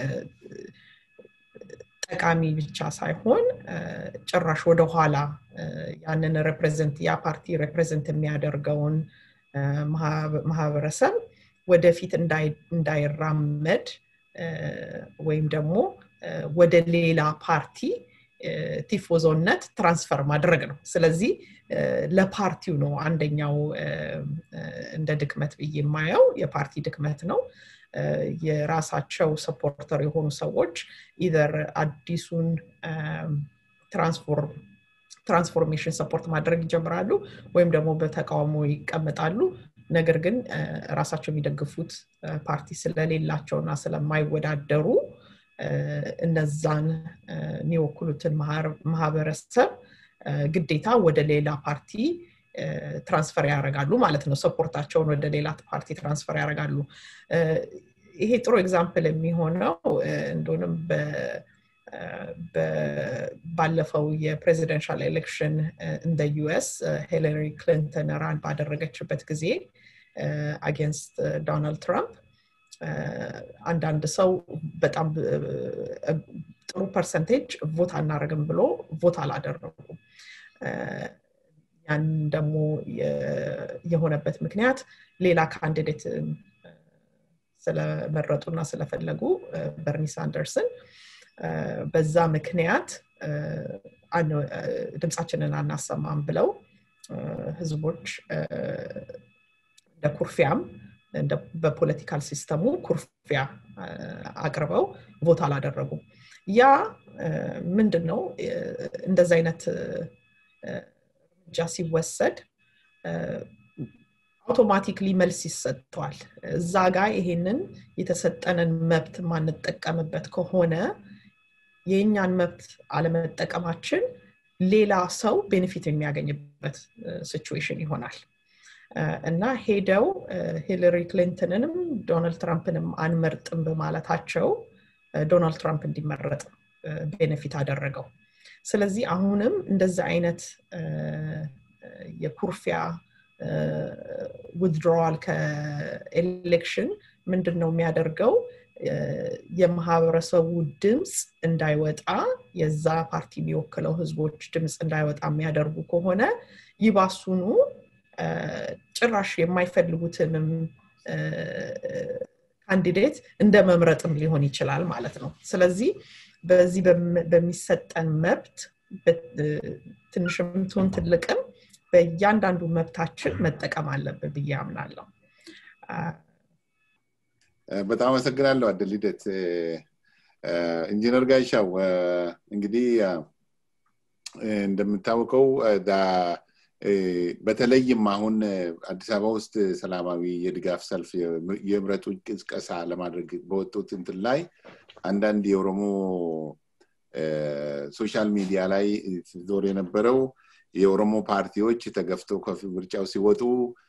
Speaker 3: ጠቃሚ ብቻ ሳይሆን ጭራሽ ወደኋላ ያንን ሬፕሬዘንት ያ ፓርቲ ሬፕሬዘንት የሚያደርገውን ማህበረሰብ ወደፊት እንዳይራመድ ወይም ደግሞ ወደ ሌላ ፓርቲ ቲፎዞነት ትራንስፈር ማድረግ ነው። ስለዚህ ለፓርቲው ነው አንደኛው እንደ ድክመት ብዬ የማየው የፓርቲ ድክመት ነው። የራሳቸው ሰፖርተር የሆኑ ሰዎች ኢዘር አዲሱን ትራንስፎርሜሽን ሰፖርት ማድረግ ይጀምራሉ ወይም ደግሞ በተቃውሞ ይቀመጣሉ። ነገር ግን ራሳቸው የሚደግፉት ፓርቲ ስለሌላቸው እና ስለማይወዳደሩ እነዛን የሚወክሉትን ማህበረሰብ ግዴታ ወደ ሌላ ፓርቲ ትራንስፈር ያደርጋሉ ማለት ነው። ሰፖርታቸውን ወደ ሌላ ፓርቲ ትራንስፈር ያደርጋሉ። ይሄ ጥሩ ኤግዛምፕል የሚሆነው እንደሆንም ባለፈው የፕሬዚደንሻል ኤሌክሽን እንደ ዩኤስ ሂለሪ ክሊንተን ራን ባደረገችበት ጊዜ አጌንስት ዶናልድ ትራምፕ አንዳንድ ሰው በጣም ጥሩ ፐርሰንቴጅ ቮት አናደርግም ብሎ ቮት አላደረጉም። ያን ደግሞ የሆነበት ምክንያት ሌላ ካንዲዴት ስለመረጡና ስለፈለጉ በርኒ ሳንደርስን በዛ ምክንያት ድምፃችንን አናሰማም ብለው ህዝቦች እንደ ኩርፊያም በፖለቲካል ሲስተሙ ኩርፊያ አቅርበው ቮት አላደረጉም። ያ ምንድን ነው እንደዚ አይነት እርምጃ ሲወሰድ አውቶማቲክሊ መልስ ይሰጠዋል። እዛ ጋር ይሄንን የተሰጠንን መብት ማንጠቀምበት ከሆነ የእኛን መብት አለመጠቀማችን ሌላ ሰው ቤኔፊት የሚያገኝበት ሲቹዌሽን ይሆናል እና ሄደው ሂለሪ ክሊንተንንም ዶናልድ ትራምፕንም አንመርጥም በማለታቸው ዶናልድ ትራምፕ እንዲመረጥ ቤኔፊት አደረገው ስለዚህ አሁንም እንደዚህ አይነት የኩርፊያ ውድድሮዋል ከኤሌክሽን ምንድን ነው የሚያደርገው የማህበረሰቡ ድምፅ እንዳይወጣ የዛ ፓርቲ የሚወክለው ህዝቦች ድምፅ እንዳይወጣ የሚያደርጉ ከሆነ ይባሱኑ ጭራሽ የማይፈልጉትንም ካንዲዴት እንደ መምረጥም ሊሆን ይችላል ማለት ነው ስለዚህ በዚህ በሚሰጠን መብት ትንሽም ትሁን ትልቅም በእያንዳንዱ መብታችን መጠቀም አለብን ብዬ አምናለሁ
Speaker 1: በጣም አመሰግናለሁ አደል ሂደት ኢንጂነር ጋሻው እንግዲህ እንደምታወቀው በተለይም አሁን አዲስ አበባ ውስጥ ሰላማዊ የድጋፍ ሰልፍ የምረጡ ቅስቀሳ ለማድረግ በወጡት እንትን ላይ አንዳንድ የኦሮሞ ሶሻል ሚዲያ ላይ ዞር የነበረው የኦሮሞ ፓርቲዎች ተገፍተው ከምርጫው ሲወጡ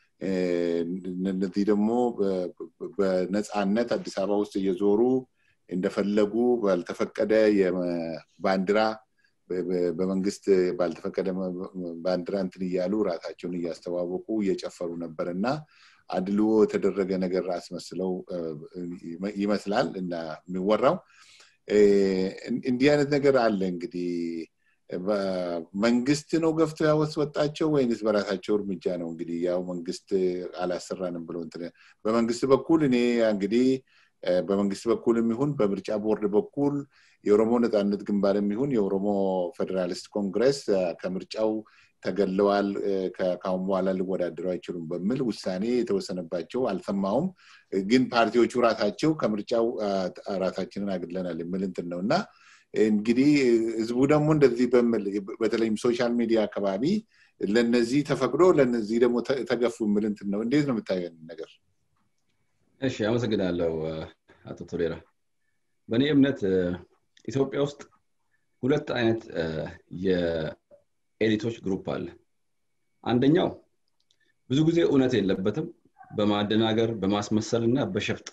Speaker 1: እነዚህ ደግሞ በነፃነት አዲስ አበባ ውስጥ እየዞሩ እንደፈለጉ ባልተፈቀደ ባንዲራ በመንግስት ባልተፈቀደ ባንዲራ እንትን እያሉ ራሳቸውን እያስተዋወቁ እየጨፈሩ ነበር እና አድልዎ የተደረገ ነገር አስመስለው ይመስላል እና የሚወራው እንዲህ አይነት ነገር አለ እንግዲህ መንግስት ነው ገፍቶ ያወጣቸው ወይንስ በራሳቸው እርምጃ ነው እንግዲህ ያው መንግስት አላሰራንም ብሎ በመንግስት በኩል እኔ እንግዲህ በመንግስት በኩል የሚሆን በምርጫ ቦርድ በኩል የኦሮሞ ነፃነት ግንባር የሚሆን የኦሮሞ ፌዴራሊስት ኮንግረስ ከምርጫው ተገለዋል ከአሁን በኋላ ሊወዳደሩ አይችሉም በሚል ውሳኔ የተወሰነባቸው አልሰማውም ግን ፓርቲዎቹ ራሳቸው ከምርጫው ራሳችንን አግለናል የሚል እንትን ነው እና እንግዲህ ህዝቡ ደግሞ እንደዚህ በምል በተለይም ሶሻል ሚዲያ አካባቢ ለነዚህ ተፈቅዶ ለነዚህ ደግሞ ተገፉ የሚል እንትን ነው እንዴት ነው የምታየን ነገር
Speaker 4: እሺ አመሰግናለሁ አቶ ቶሌራ በእኔ እምነት ኢትዮጵያ ውስጥ ሁለት አይነት የኤሊቶች ግሩፕ አለ አንደኛው ብዙ ጊዜ እውነት የለበትም በማደናገር በማስመሰል እና በሸፍጥ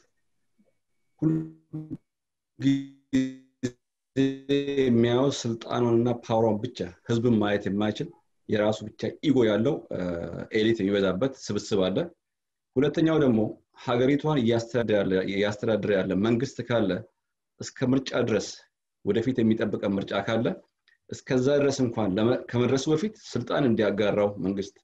Speaker 4: የሚያየው ስልጣኑንና ፓወሯን ብቻ ህዝብን ማየት የማይችል የራሱ ብቻ ኢጎ ያለው ኤሊት የሚበዛበት ስብስብ አለ ሁለተኛው ደግሞ ሀገሪቷን እያስተዳደረ ያለ መንግስት ካለ እስከ ምርጫ ድረስ ወደፊት የሚጠብቀን ምርጫ ካለ እስከዛ ድረስ እንኳን ከመድረሱ በፊት ስልጣን እንዲያጋራው መንግስት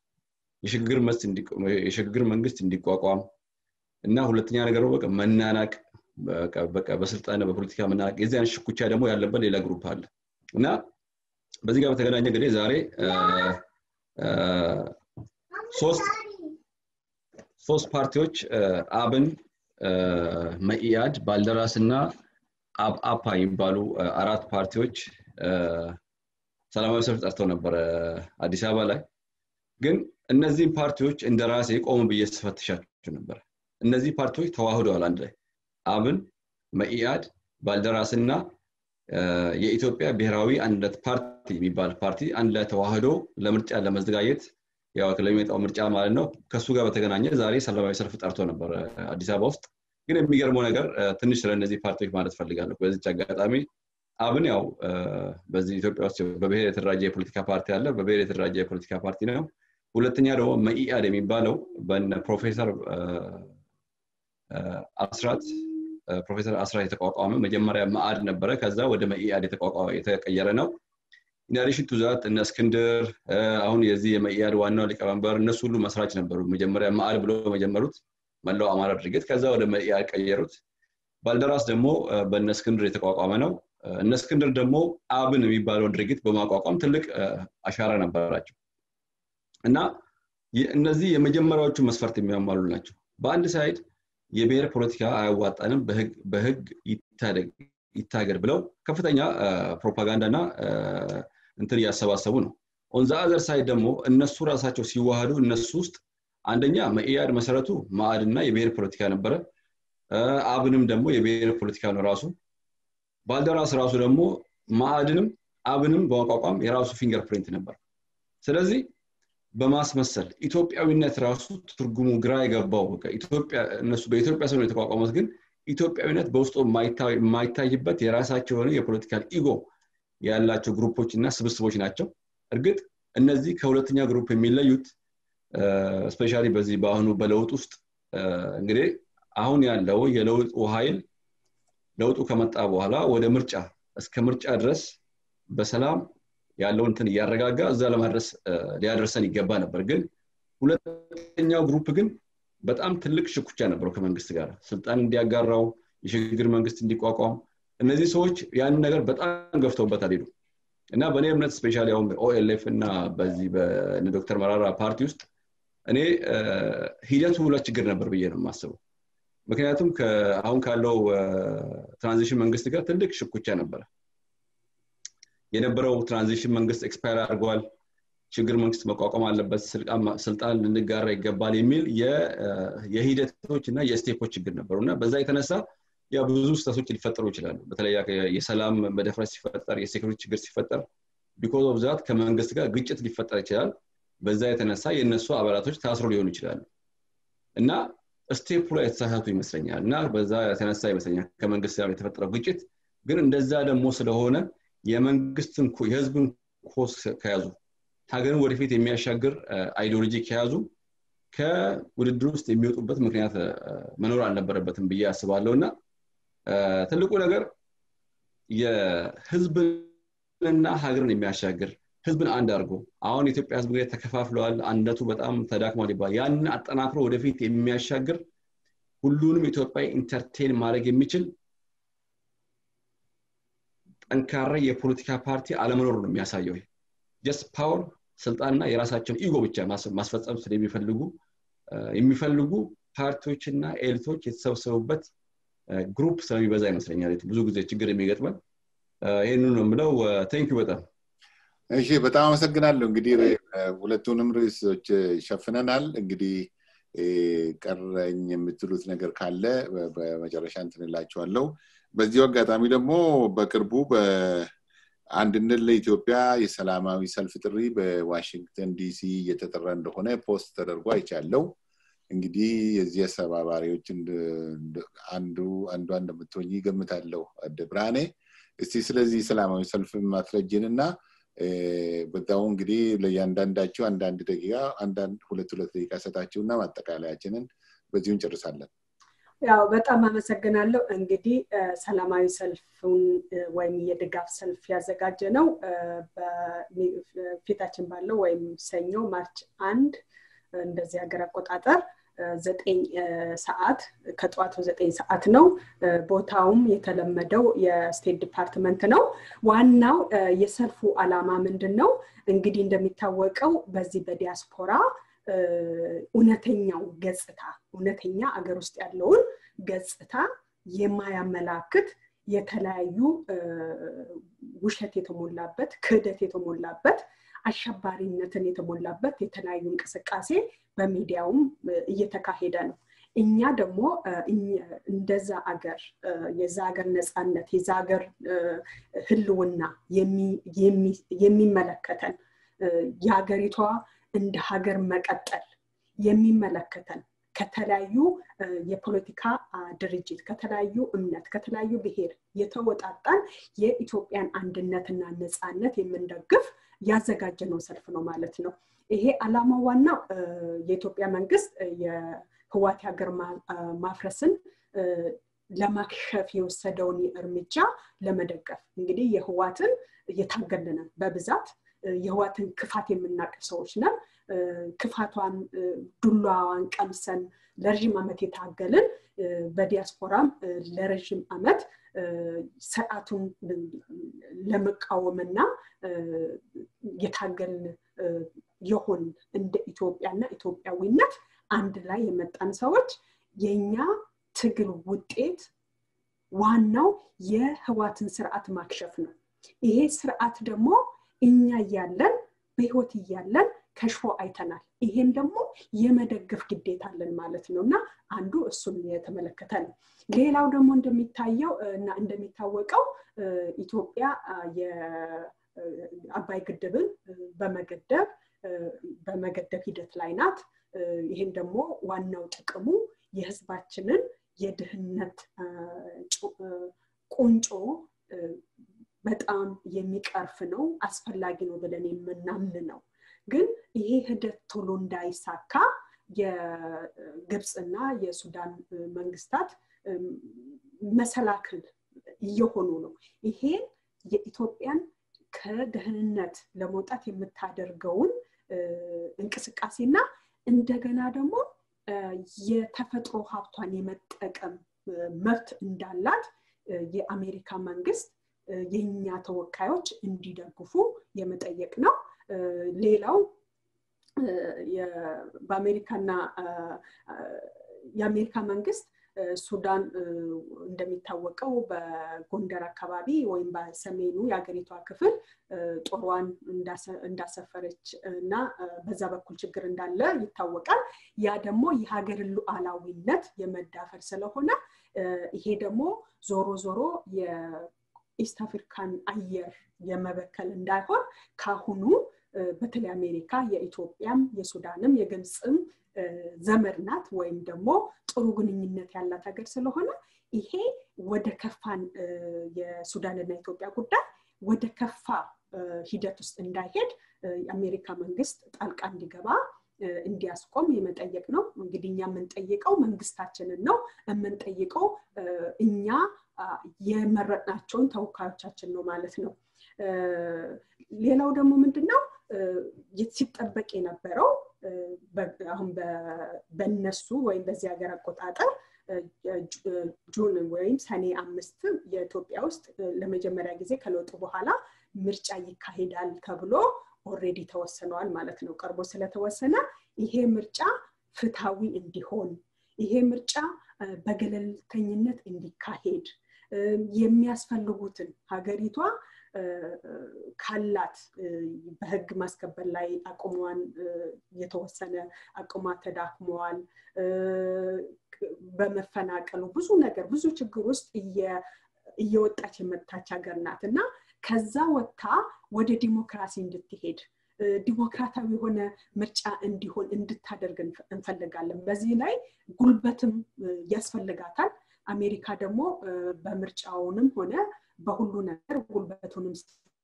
Speaker 4: የሽግግር መንግስት እንዲቋቋም እና ሁለተኛ ነገር በቃ መናናቅ በቃ በስልጣን በፖለቲካ መናናቅ የዚህ አይነት ሽኩቻ ደግሞ ያለበት ሌላ ግሩፕ አለ እና በዚህ ጋር በተገናኘ እንግዲህ ዛሬ ሶስት ሶስት ፓርቲዎች አብን መኢአድ ባልደራስ እና አብአፓ የሚባሉ አራት ፓርቲዎች ሰላማዊ ሰልፍ ጠርተው ነበረ አዲስ አበባ ላይ ግን እነዚህም ፓርቲዎች እንደ ራሴ ቆሙ ብዬ ስፈትሻቸው ነበር እነዚህ ፓርቲዎች ተዋህደዋል አንድ ላይ አብን መኢአድ ባልደራስ እና የኢትዮጵያ ብሔራዊ አንድነት ፓርቲ የሚባል ፓርቲ አንድ ላይ ተዋህዶ ለምርጫ ለመዘጋጀት ያው ለሚመጣው ምርጫ ማለት ነው ከእሱ ጋር በተገናኘ ዛሬ ሰላማዊ ሰልፍ ጠርቶ ነበር አዲስ አበባ ውስጥ ግን የሚገርመው ነገር ትንሽ ስለ እነዚህ ፓርቲዎች ማለት ፈልጋለሁ በዚች አጋጣሚ አብን ያው በዚህ ኢትዮጵያ ውስጥ በብሔር የተደራጀ የፖለቲካ ፓርቲ አለ በብሔር የተደራጀ የፖለቲካ ፓርቲ ነው ሁለተኛ ደግሞ መኢአድ የሚባለው በነ ፕሮፌሰር አስራት ፕሮፌሰር አስራት የተቋቋመ መጀመሪያ መአድ ነበረ ከዛ ወደ መኢአድ የተቀየረ ነው ኢናዲሽን ቱ ዛት እነ እስክንድር አሁን የዚህ የመኢአድ ዋናው ሊቀመንበር እነሱ ሁሉ መስራች ነበሩ መጀመሪያ መአድ ብሎ መጀመሩት መላው አማራ ድርጅት ከዛ ወደ መኢአድ ቀየሩት ባልደራስ ደግሞ በእነ እስክንድር የተቋቋመ ነው እነ እስክንድር ደግሞ አብን የሚባለውን ድርጊት በማቋቋም ትልቅ አሻራ ነበራቸው እና እነዚህ የመጀመሪያዎቹ መስፈርት የሚያሟሉ ናቸው በአንድ ሳይድ የብሔር ፖለቲካ አያዋጣንም በህግ ይታገድ ብለው ከፍተኛ ፕሮፓጋንዳ እና እንትን እያሰባሰቡ ነው ኦንዛ አዘር ሳይድ ደግሞ እነሱ ራሳቸው ሲዋሃዱ እነሱ ውስጥ አንደኛ መኢአድ መሰረቱ ማዕድ እና የብሔር ፖለቲካ ነበረ አብንም ደግሞ የብሔር ፖለቲካ ነው ራሱ ባልደራስ ራሱ ደግሞ ማዕድንም አብንም በማቋቋም የራሱ ፊንገር ፕሪንት ነበር ስለዚህ በማስመሰል ኢትዮጵያዊነት ራሱ ትርጉሙ ግራ የገባው እነሱ በኢትዮጵያ ሰው የተቋቋሙት ግን ኢትዮጵያዊነት በውስጡ የማይታይበት የራሳቸው የሆነ የፖለቲካል ኢጎ ያላቸው ግሩፖች እና ስብስቦች ናቸው እርግጥ እነዚህ ከሁለተኛ ግሩፕ የሚለዩት ስፔሻሊ በዚህ በአሁኑ በለውጥ ውስጥ እንግዲህ አሁን ያለው የለውጡ ኃይል ለውጡ ከመጣ በኋላ ወደ ምርጫ እስከ ምርጫ ድረስ በሰላም ያለው እንትን እያረጋጋ እዛ ለማድረስ ሊያደርሰን ይገባ ነበር ግን ሁለተኛው ግሩፕ ግን በጣም ትልቅ ሽኩቻ ነበረው ከመንግስት ጋር ስልጣን እንዲያጋራው የሽግግር መንግስት እንዲቋቋም እነዚህ ሰዎች ያንን ነገር በጣም ገፍተውበት አልሄዱ እና በእኔ እምነት ስፔሻሊ አሁን ኦኤልኤፍ እና በዚህ በዶክተር መራራ ፓርቲ ውስጥ እኔ ሂደቱ ሁለት ችግር ነበር ብዬ ነው የማስበው ምክንያቱም አሁን ካለው ትራንዚሽን መንግስት ጋር ትልቅ ሽኩቻ ነበረ የነበረው ትራንዚሽን መንግስት ኤክስፓየር አድርገዋል ችግር መንግስት መቋቋም አለበት ስልጣን ልንጋራ ይገባል የሚል የሂደቶች እና የስቴፖች ችግር ነበሩ እና በዛ የተነሳ ያ ብዙ ስህተቶች ሊፈጠሩ ይችላሉ በተለይ የሰላም መደፍረስ ሲፈጠር የሴኩሪቲ ችግር ሲፈጠር ቢኮዝ ኦፍ ዛት ከመንግስት ጋር ግጭት ሊፈጠር ይችላል በዛ የተነሳ የእነሱ አባላቶች ታስሮ ሊሆኑ ይችላሉ እና ስቴፑ ላይ የተሳሳቱ ይመስለኛል እና በዛ የተነሳ ይመስለኛል ከመንግስት ጋር የተፈጠረው ግጭት ግን እንደዛ ደግሞ ስለሆነ የመንግስትን የህዝብን ኮስ ከያዙ ሀገርን ወደፊት የሚያሻግር አይዲዮሎጂ ከያዙ ከውድድር ውስጥ የሚወጡበት ምክንያት መኖር አልነበረበትም ብዬ አስባለሁ እና ትልቁ ነገር የህዝብንና ሀገርን የሚያሻግር ህዝብን አንድ አድርጎ አሁን የኢትዮጵያ ህዝብ እንግዲህ ተከፋፍለዋል አንድነቱ በጣም ተዳክሟል ይባል ያንን አጠናክሮ ወደፊት የሚያሻግር ሁሉንም ኢትዮጵያ ኢንተርቴን ማድረግ የሚችል ጠንካራ የፖለቲካ ፓርቲ አለመኖር ነው የሚያሳየው ጀስት ፓወር ስልጣንና የራሳቸውን ኢጎ ብቻ ማስፈጸም ስለሚፈልጉ የሚፈልጉ ፓርቲዎችና ኤሊቶች የተሰበሰቡበት ግሩፕ ስለሚበዛ ይመስለኛል ብዙ ጊዜ ችግር የሚገጥመን ይህን ነው የምለው ቴንኪዩ በጣም
Speaker 1: እሺ በጣም አመሰግናለሁ እንግዲህ ሁለቱንም ርዕሶች ሸፍነናል እንግዲህ ቀረኝ የምትሉት ነገር ካለ በመጨረሻ እንትንላቸዋለው በዚሁ አጋጣሚ ደግሞ በቅርቡ አንድነት ለኢትዮጵያ የሰላማዊ ሰልፍ ጥሪ በዋሽንግተን ዲሲ እየተጠራ እንደሆነ ፖስት ተደርጎ አይቻለው እንግዲህ የዚህ አስተባባሪዎች አንዱ አንዷ እንደምትሆኝ ይገምታለሁ አደ ብርሃኔ እስቲ ስለዚህ ሰላማዊ ሰልፍ ማስረጅን እና በዛው እንግዲህ ለእያንዳንዳቸው አንዳንድ ደቂቃ አንዳንድ ሁለት ሁለት ደቂቃ ሰጣችሁና ማጠቃለያችንን በዚሁ እንጨርሳለን
Speaker 2: ያው በጣም አመሰግናለሁ እንግዲህ ሰላማዊ ሰልፉን ወይም የድጋፍ ሰልፍ ያዘጋጀ ነው ፊታችን ባለው ወይም ሰኞ ማርች አንድ እንደዚህ ሀገር አቆጣጠር ዘጠኝ ሰዓት ከጠዋቱ ዘጠኝ ሰዓት ነው ቦታውም የተለመደው የስቴት ዲፓርትመንት ነው ዋናው የሰልፉ አላማ ምንድን ነው እንግዲህ እንደሚታወቀው በዚህ በዲያስፖራ እውነተኛው ገጽታ እውነተኛ አገር ውስጥ ያለውን ገጽታ የማያመላክት የተለያዩ ውሸት የተሞላበት ክህደት የተሞላበት አሸባሪነትን የተሞላበት የተለያዩ እንቅስቃሴ በሚዲያውም እየተካሄደ ነው እኛ ደግሞ እንደዛ አገር የዛ ሀገር ነፃነት የዛ ሀገር ህልውና የሚመለከተን የሀገሪቷ እንደ ሀገር መቀጠል የሚመለከተን ከተለያዩ የፖለቲካ ድርጅት ከተለያዩ እምነት ከተለያዩ ብሔር የተወጣጣን የኢትዮጵያን አንድነትና ነፃነት የምንደግፍ ያዘጋጀነው ሰልፍ ነው ማለት ነው ይሄ አላማው ዋናው የኢትዮጵያ መንግስት የህዋት ሀገር ማፍረስን ለማክሸፍ የወሰደውን እርምጃ ለመደገፍ እንግዲህ የህዋትን እየታገልንን በብዛት የህዋትን ክፋት የምናቅ ሰዎች ነን ክፋቷን ዱላዋን ቀምሰን ለረዥም ዓመት የታገልን በዲያስፖራም ለረዥም ዓመት ስርዓቱን ለመቃወምና የታገልን የሆን እንደ ኢትዮጵያና ኢትዮጵያዊነት አንድ ላይ የመጣን ሰዎች የኛ ትግል ውጤት ዋናው የህዋትን ስርዓት ማክሸፍ ነው ይሄ ስርዓት ደግሞ እኛ እያለን በህይወት እያለን ከሽፎ አይተናል ይሄን ደግሞ የመደገፍ ግዴታ አለን ማለት ነው እና አንዱ እሱን የተመለከተ ነው ሌላው ደግሞ እንደሚታየው እና እንደሚታወቀው ኢትዮጵያ የአባይ ግድብን በመገደብ በመገደብ ሂደት ላይ ናት ይህን ደግሞ ዋናው ጥቅሙ የህዝባችንን የድህነት ቁንጮ በጣም የሚቀርፍ ነው አስፈላጊ ነው ብለን የምናምን ነው ግን ይሄ ሂደት ቶሎ እንዳይሳካ የግብፅና የሱዳን መንግስታት መሰላክል እየሆኑ ነው ይሄ የኢትዮጵያን ከደህንነት ለመውጣት የምታደርገውን እንቅስቃሴና እንደገና ደግሞ የተፈጥሮ ሀብቷን የመጠቀም መብት እንዳላት የአሜሪካ መንግስት የእኛ ተወካዮች እንዲደግፉ የመጠየቅ ነው ሌላው በአሜሪካና የአሜሪካ መንግስት ሱዳን እንደሚታወቀው በጎንደር አካባቢ ወይም በሰሜኑ የሀገሪቷ ክፍል ጦሯን እንዳሰፈረች እና በዛ በኩል ችግር እንዳለ ይታወቃል ያ ደግሞ የሀገርን ሉዓላዊነት የመዳፈር ስለሆነ ይሄ ደግሞ ዞሮ ዞሮ የኢስት አፍሪካን አየር የመበከል እንዳይሆን ካሁኑ በተለይ አሜሪካ የኢትዮጵያም የሱዳንም የግብፅም ዘመድ ናት ወይም ደግሞ ጥሩ ግንኙነት ያላት ሀገር ስለሆነ ይሄ ወደ ከፋን የሱዳንና የኢትዮጵያ ጉዳይ ወደ ከፋ ሂደት ውስጥ እንዳይሄድ የአሜሪካ መንግስት ጣልቃ እንዲገባ እንዲያስቆም የመጠየቅ ነው እንግዲህ እኛ የምንጠይቀው መንግስታችንን ነው የምንጠይቀው እኛ የመረጥናቸውን ተወካዮቻችን ነው ማለት ነው ሌላው ደግሞ ምንድነው ሲጠበቅ የነበረው አሁን በነሱ ወይም በዚህ ሀገር አቆጣጠር ጁን ወይም ሰኔ አምስት የኢትዮጵያ ውስጥ ለመጀመሪያ ጊዜ ከለውጡ በኋላ ምርጫ ይካሄዳል ተብሎ ኦሬዲ ተወስነዋል ማለት ነው ቀርቦ ስለተወሰነ ይሄ ምርጫ ፍትሃዊ እንዲሆን ይሄ ምርጫ በገለልተኝነት እንዲካሄድ የሚያስፈልጉትን ሀገሪቷ ካላት በህግ ማስከበር ላይ አቅሟን የተወሰነ አቅሟ ተዳክመዋል በመፈናቀሉ ብዙ ነገር ብዙ ችግር ውስጥ እየወጣች የመጣች ሀገር ናት እና ከዛ ወጥታ ወደ ዲሞክራሲ እንድትሄድ ዲሞክራታዊ የሆነ ምርጫ እንዲሆን እንድታደርግ እንፈልጋለን በዚህ ላይ ጉልበትም ያስፈልጋታል አሜሪካ ደግሞ በምርጫውንም ሆነ በሁሉ ነገር ጉልበቱንም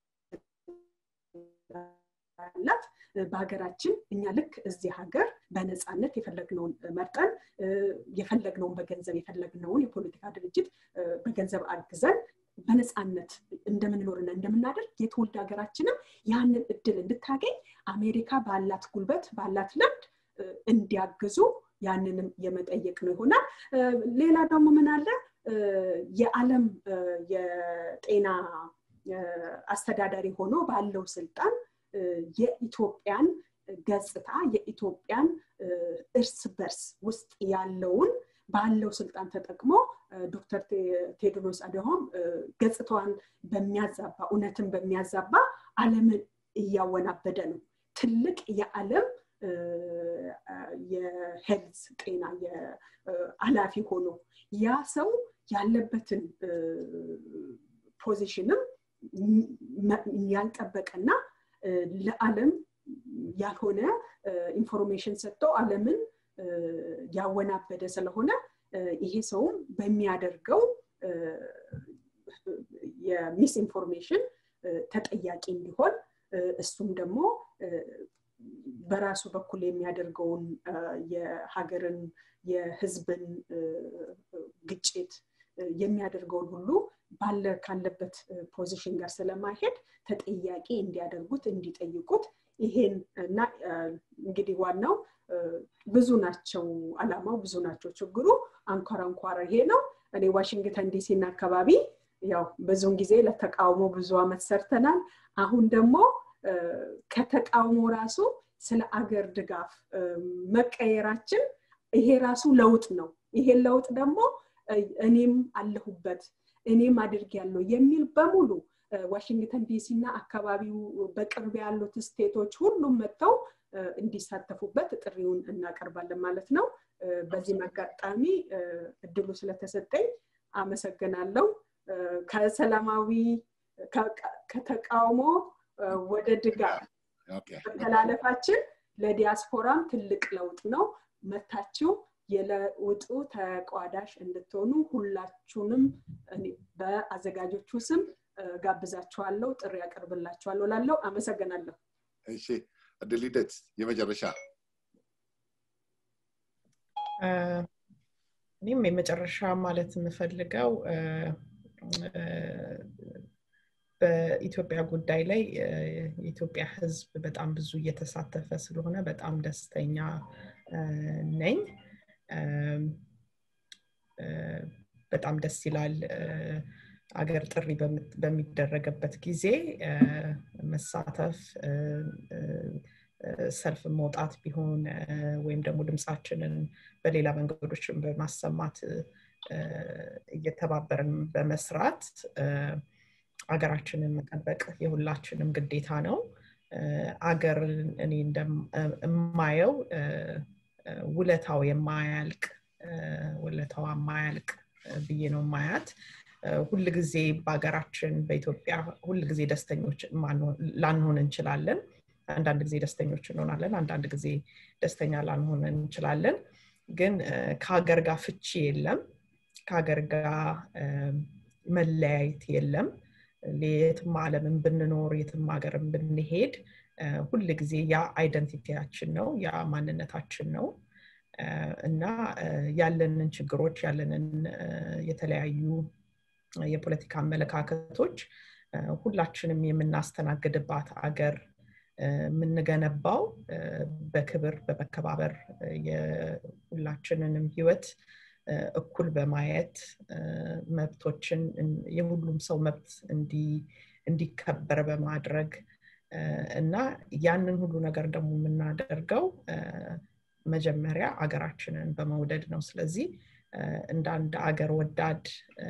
Speaker 2: ላት በሀገራችን እኛ ልክ እዚህ ሀገር በነፃነት የፈለግነውን መርጠን የፈለግነውን በገንዘብ የፈለግነውን የፖለቲካ ድርጅት በገንዘብ አግዘን በነፃነት እንደምንኖርና እንደምናደርግ የትውልድ ሀገራችንም ያንን እድል እንድታገኝ አሜሪካ ባላት ጉልበት ባላት ልምድ እንዲያግዙ ያንንም የመጠየቅ ነው ይሆናል ሌላ ደግሞ ምን አለ የዓለም የጤና አስተዳዳሪ ሆኖ ባለው ስልጣን የኢትዮጵያን ገጽታ የኢትዮጵያን እርስ በርስ ውስጥ ያለውን ባለው ስልጣን ተጠቅሞ ዶክተር ቴድሮስ አድሃኖም ገጽታዋን በሚያዛባ እውነትን በሚያዛባ አለምን እያወናበደ ነው ትልቅ የዓለም የሄልዝ ጤና አላፊ ሆኖ ያ ሰው ያለበትን ፖዚሽንም ያልጠበቀና ለዓለም ያልሆነ ኢንፎርሜሽን ሰጥተው ዓለምን ያወናበደ ስለሆነ ይሄ ሰውም በሚያደርገው የሚስ ኢንፎርሜሽን ተጠያቂ እንዲሆን እሱም ደግሞ በራሱ በኩል የሚያደርገውን የሀገርን የህዝብን ግጭት የሚያደርገውን ሁሉ ባለ ካለበት ፖዚሽን ጋር ስለማይሄድ ተጠያቂ እንዲያደርጉት እንዲጠይቁት ይሄን እና እንግዲህ ዋናው ብዙ ናቸው አላማው ብዙ ናቸው ችግሩ አንኳር አንኳር ይሄ ነው እኔ ዋሽንግተን ዲሲና አካባቢ ያው ብዙውን ጊዜ ለተቃውሞ ብዙ አመት ሰርተናል አሁን ደግሞ ከተቃውሞ ራሱ ስለ አገር ድጋፍ መቀየራችን ይሄ ራሱ ለውጥ ነው ይሄን ለውጥ ደግሞ እኔም አለሁበት እኔም አድርግ ያለው የሚል በሙሉ ዋሽንግተን ዲሲ እና አካባቢው በቅርብ ያሉት ስቴቶች ሁሉም መጥተው እንዲሳተፉበት ጥሪውን እናቀርባለን ማለት ነው በዚህም አጋጣሚ እድሉ ስለተሰጠኝ አመሰግናለሁ ከሰላማዊ ከተቃውሞ ወደ ድጋፍ መተላለፋችን ለዲያስፖራም ትልቅ ለውጥ ነው መታችሁ የለውጡ ተቋዳሽ እንድትሆኑ ሁላችሁንም በአዘጋጆቹ ስም ጋብዛችኋለሁ ጥሪ ያቀርብላችኋለሁ ላለው አመሰግናለሁ
Speaker 1: እሺ እድል ሂደት የመጨረሻ
Speaker 3: እኔም የመጨረሻ ማለት የምፈልገው በኢትዮጵያ ጉዳይ ላይ የኢትዮጵያ ህዝብ በጣም ብዙ እየተሳተፈ ስለሆነ በጣም ደስተኛ ነኝ በጣም ደስ ይላል አገር ጥሪ በሚደረግበት ጊዜ መሳተፍ ሰልፍ መውጣት ቢሆን ወይም ደግሞ ድምፃችንን በሌላ መንገዶችን በማሰማት እየተባበርን በመስራት አገራችንን መጠበቅ የሁላችንም ግዴታ ነው አገር እኔ እንደማየው ውለታው የማያልቅ ውለታዋ የማያልቅ ብዬ ነው ማያት ሁል ጊዜ በሀገራችን በኢትዮጵያ ሁል ጊዜ ደስተኞች ላንሆን እንችላለን አንዳንድ ጊዜ ደስተኞች እንሆናለን አንዳንድ ጊዜ ደስተኛ ላንሆን እንችላለን ግን ከሀገር ጋር ፍቺ የለም ከሀገር ጋር መለያየት የለም የትም ዓለምን ብንኖር የትም ሀገርን ብንሄድ ሁል ጊዜ ያ አይደንቲቲያችን ነው ያ ማንነታችን ነው እና ያለንን ችግሮች ያለንን የተለያዩ የፖለቲካ አመለካከቶች ሁላችንም የምናስተናግድባት አገር የምንገነባው በክብር በመከባበር የሁላችንንም ህይወት እኩል በማየት መብቶችን የሁሉም ሰው መብት እንዲከበር በማድረግ እና ያንን ሁሉ ነገር ደግሞ የምናደርገው መጀመሪያ አገራችንን በመውደድ ነው ስለዚህ እንደ አንድ አገር ወዳድ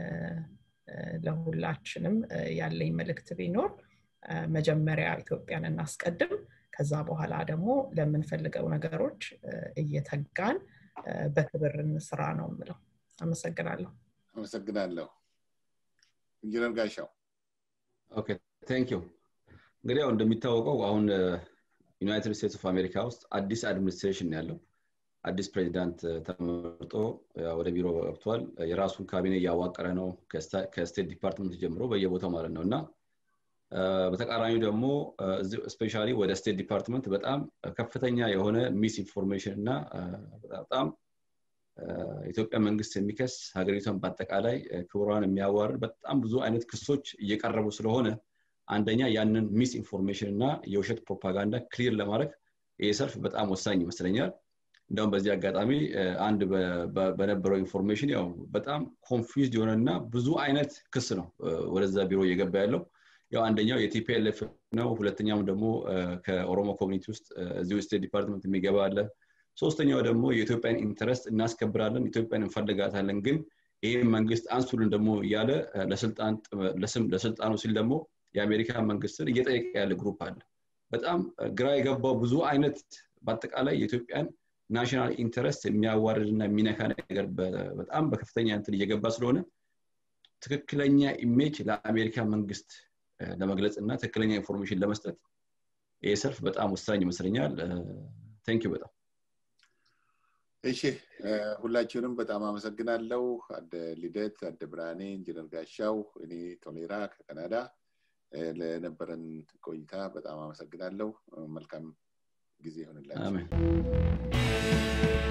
Speaker 3: ለሁላችንም ያለኝ መልእክት ቢኖር መጀመሪያ ኢትዮጵያን እናስቀድም ከዛ በኋላ ደግሞ ለምንፈልገው ነገሮች እየተጋን በክብር እንስራ ነው የምለው አመሰግናለሁ
Speaker 1: አመሰግናለሁ ኢንጂነር ጋሻው
Speaker 4: ኦኬ ቴንክ ዩ እንግዲህ ያው እንደሚታወቀው አሁን ዩናይትድ ስቴትስ ኦፍ አሜሪካ ውስጥ አዲስ አድሚኒስትሬሽን ያለው አዲስ ፕሬዚዳንት ተመርጦ ወደ ቢሮ ገብቷል የራሱን ካቢኔ እያዋቀረ ነው ከስቴት ዲፓርትመንት ጀምሮ በየቦታው ማለት ነው እና በተቃራኒው ደግሞ ስፔሻሊ ወደ ስቴት ዲፓርትመንት በጣም ከፍተኛ የሆነ ሚስ ኢንፎርሜሽን እና በጣም ኢትዮጵያ መንግስት የሚከስ ሀገሪቷን በአጠቃላይ ክብሯን የሚያዋርድ በጣም ብዙ አይነት ክሶች እየቀረቡ ስለሆነ አንደኛ ያንን ሚስ ኢንፎርሜሽን እና የውሸት ፕሮፓጋንዳ ክሊር ለማድረግ ይህ ሰልፍ በጣም ወሳኝ ይመስለኛል እንደውም በዚህ አጋጣሚ አንድ በነበረው ኢንፎርሜሽን ያው በጣም ኮንፊውዝድ የሆነና ብዙ አይነት ክስ ነው ወደዛ ቢሮ እየገባ ያለው ያው አንደኛው የቲፒኤልኤፍ ነው ሁለተኛውም ደግሞ ከኦሮሞ ኮሚኒቲ ውስጥ እዚሁ ስቴት ዲፓርትመንት የሚገባ አለ ሶስተኛው ደግሞ የኢትዮጵያን ኢንተረስት እናስከብራለን ኢትዮጵያን እንፈልጋታለን ግን ይህ መንግስት አንሱልን ደግሞ እያለ ለስልጣኑ ሲል ደግሞ የአሜሪካ መንግስትን እየጠየቀ ያለ ግሩፕ አለ በጣም ግራ የገባው ብዙ አይነት በአጠቃላይ የኢትዮጵያን ናሽናል ኢንተረስት የሚያዋርድ እና የሚነካ ነገር በጣም በከፍተኛ እንትን እየገባ ስለሆነ ትክክለኛ ኢሜጅ ለአሜሪካ መንግስት ለመግለጽ እና ትክክለኛ ኢንፎርሜሽን ለመስጠት ይህ ሰልፍ በጣም ወሳኝ ይመስለኛል ቴንክ በጣም
Speaker 1: እሺ ሁላችሁንም በጣም አመሰግናለሁ አደ ልደት አደ ብርሃኔ ኢንጂነር ጋሻው እኔ ቶሌራ ከካናዳ ለነበረን ቆይታ በጣም አመሰግናለሁ መልካም ጊዜ ይሆንላችሁ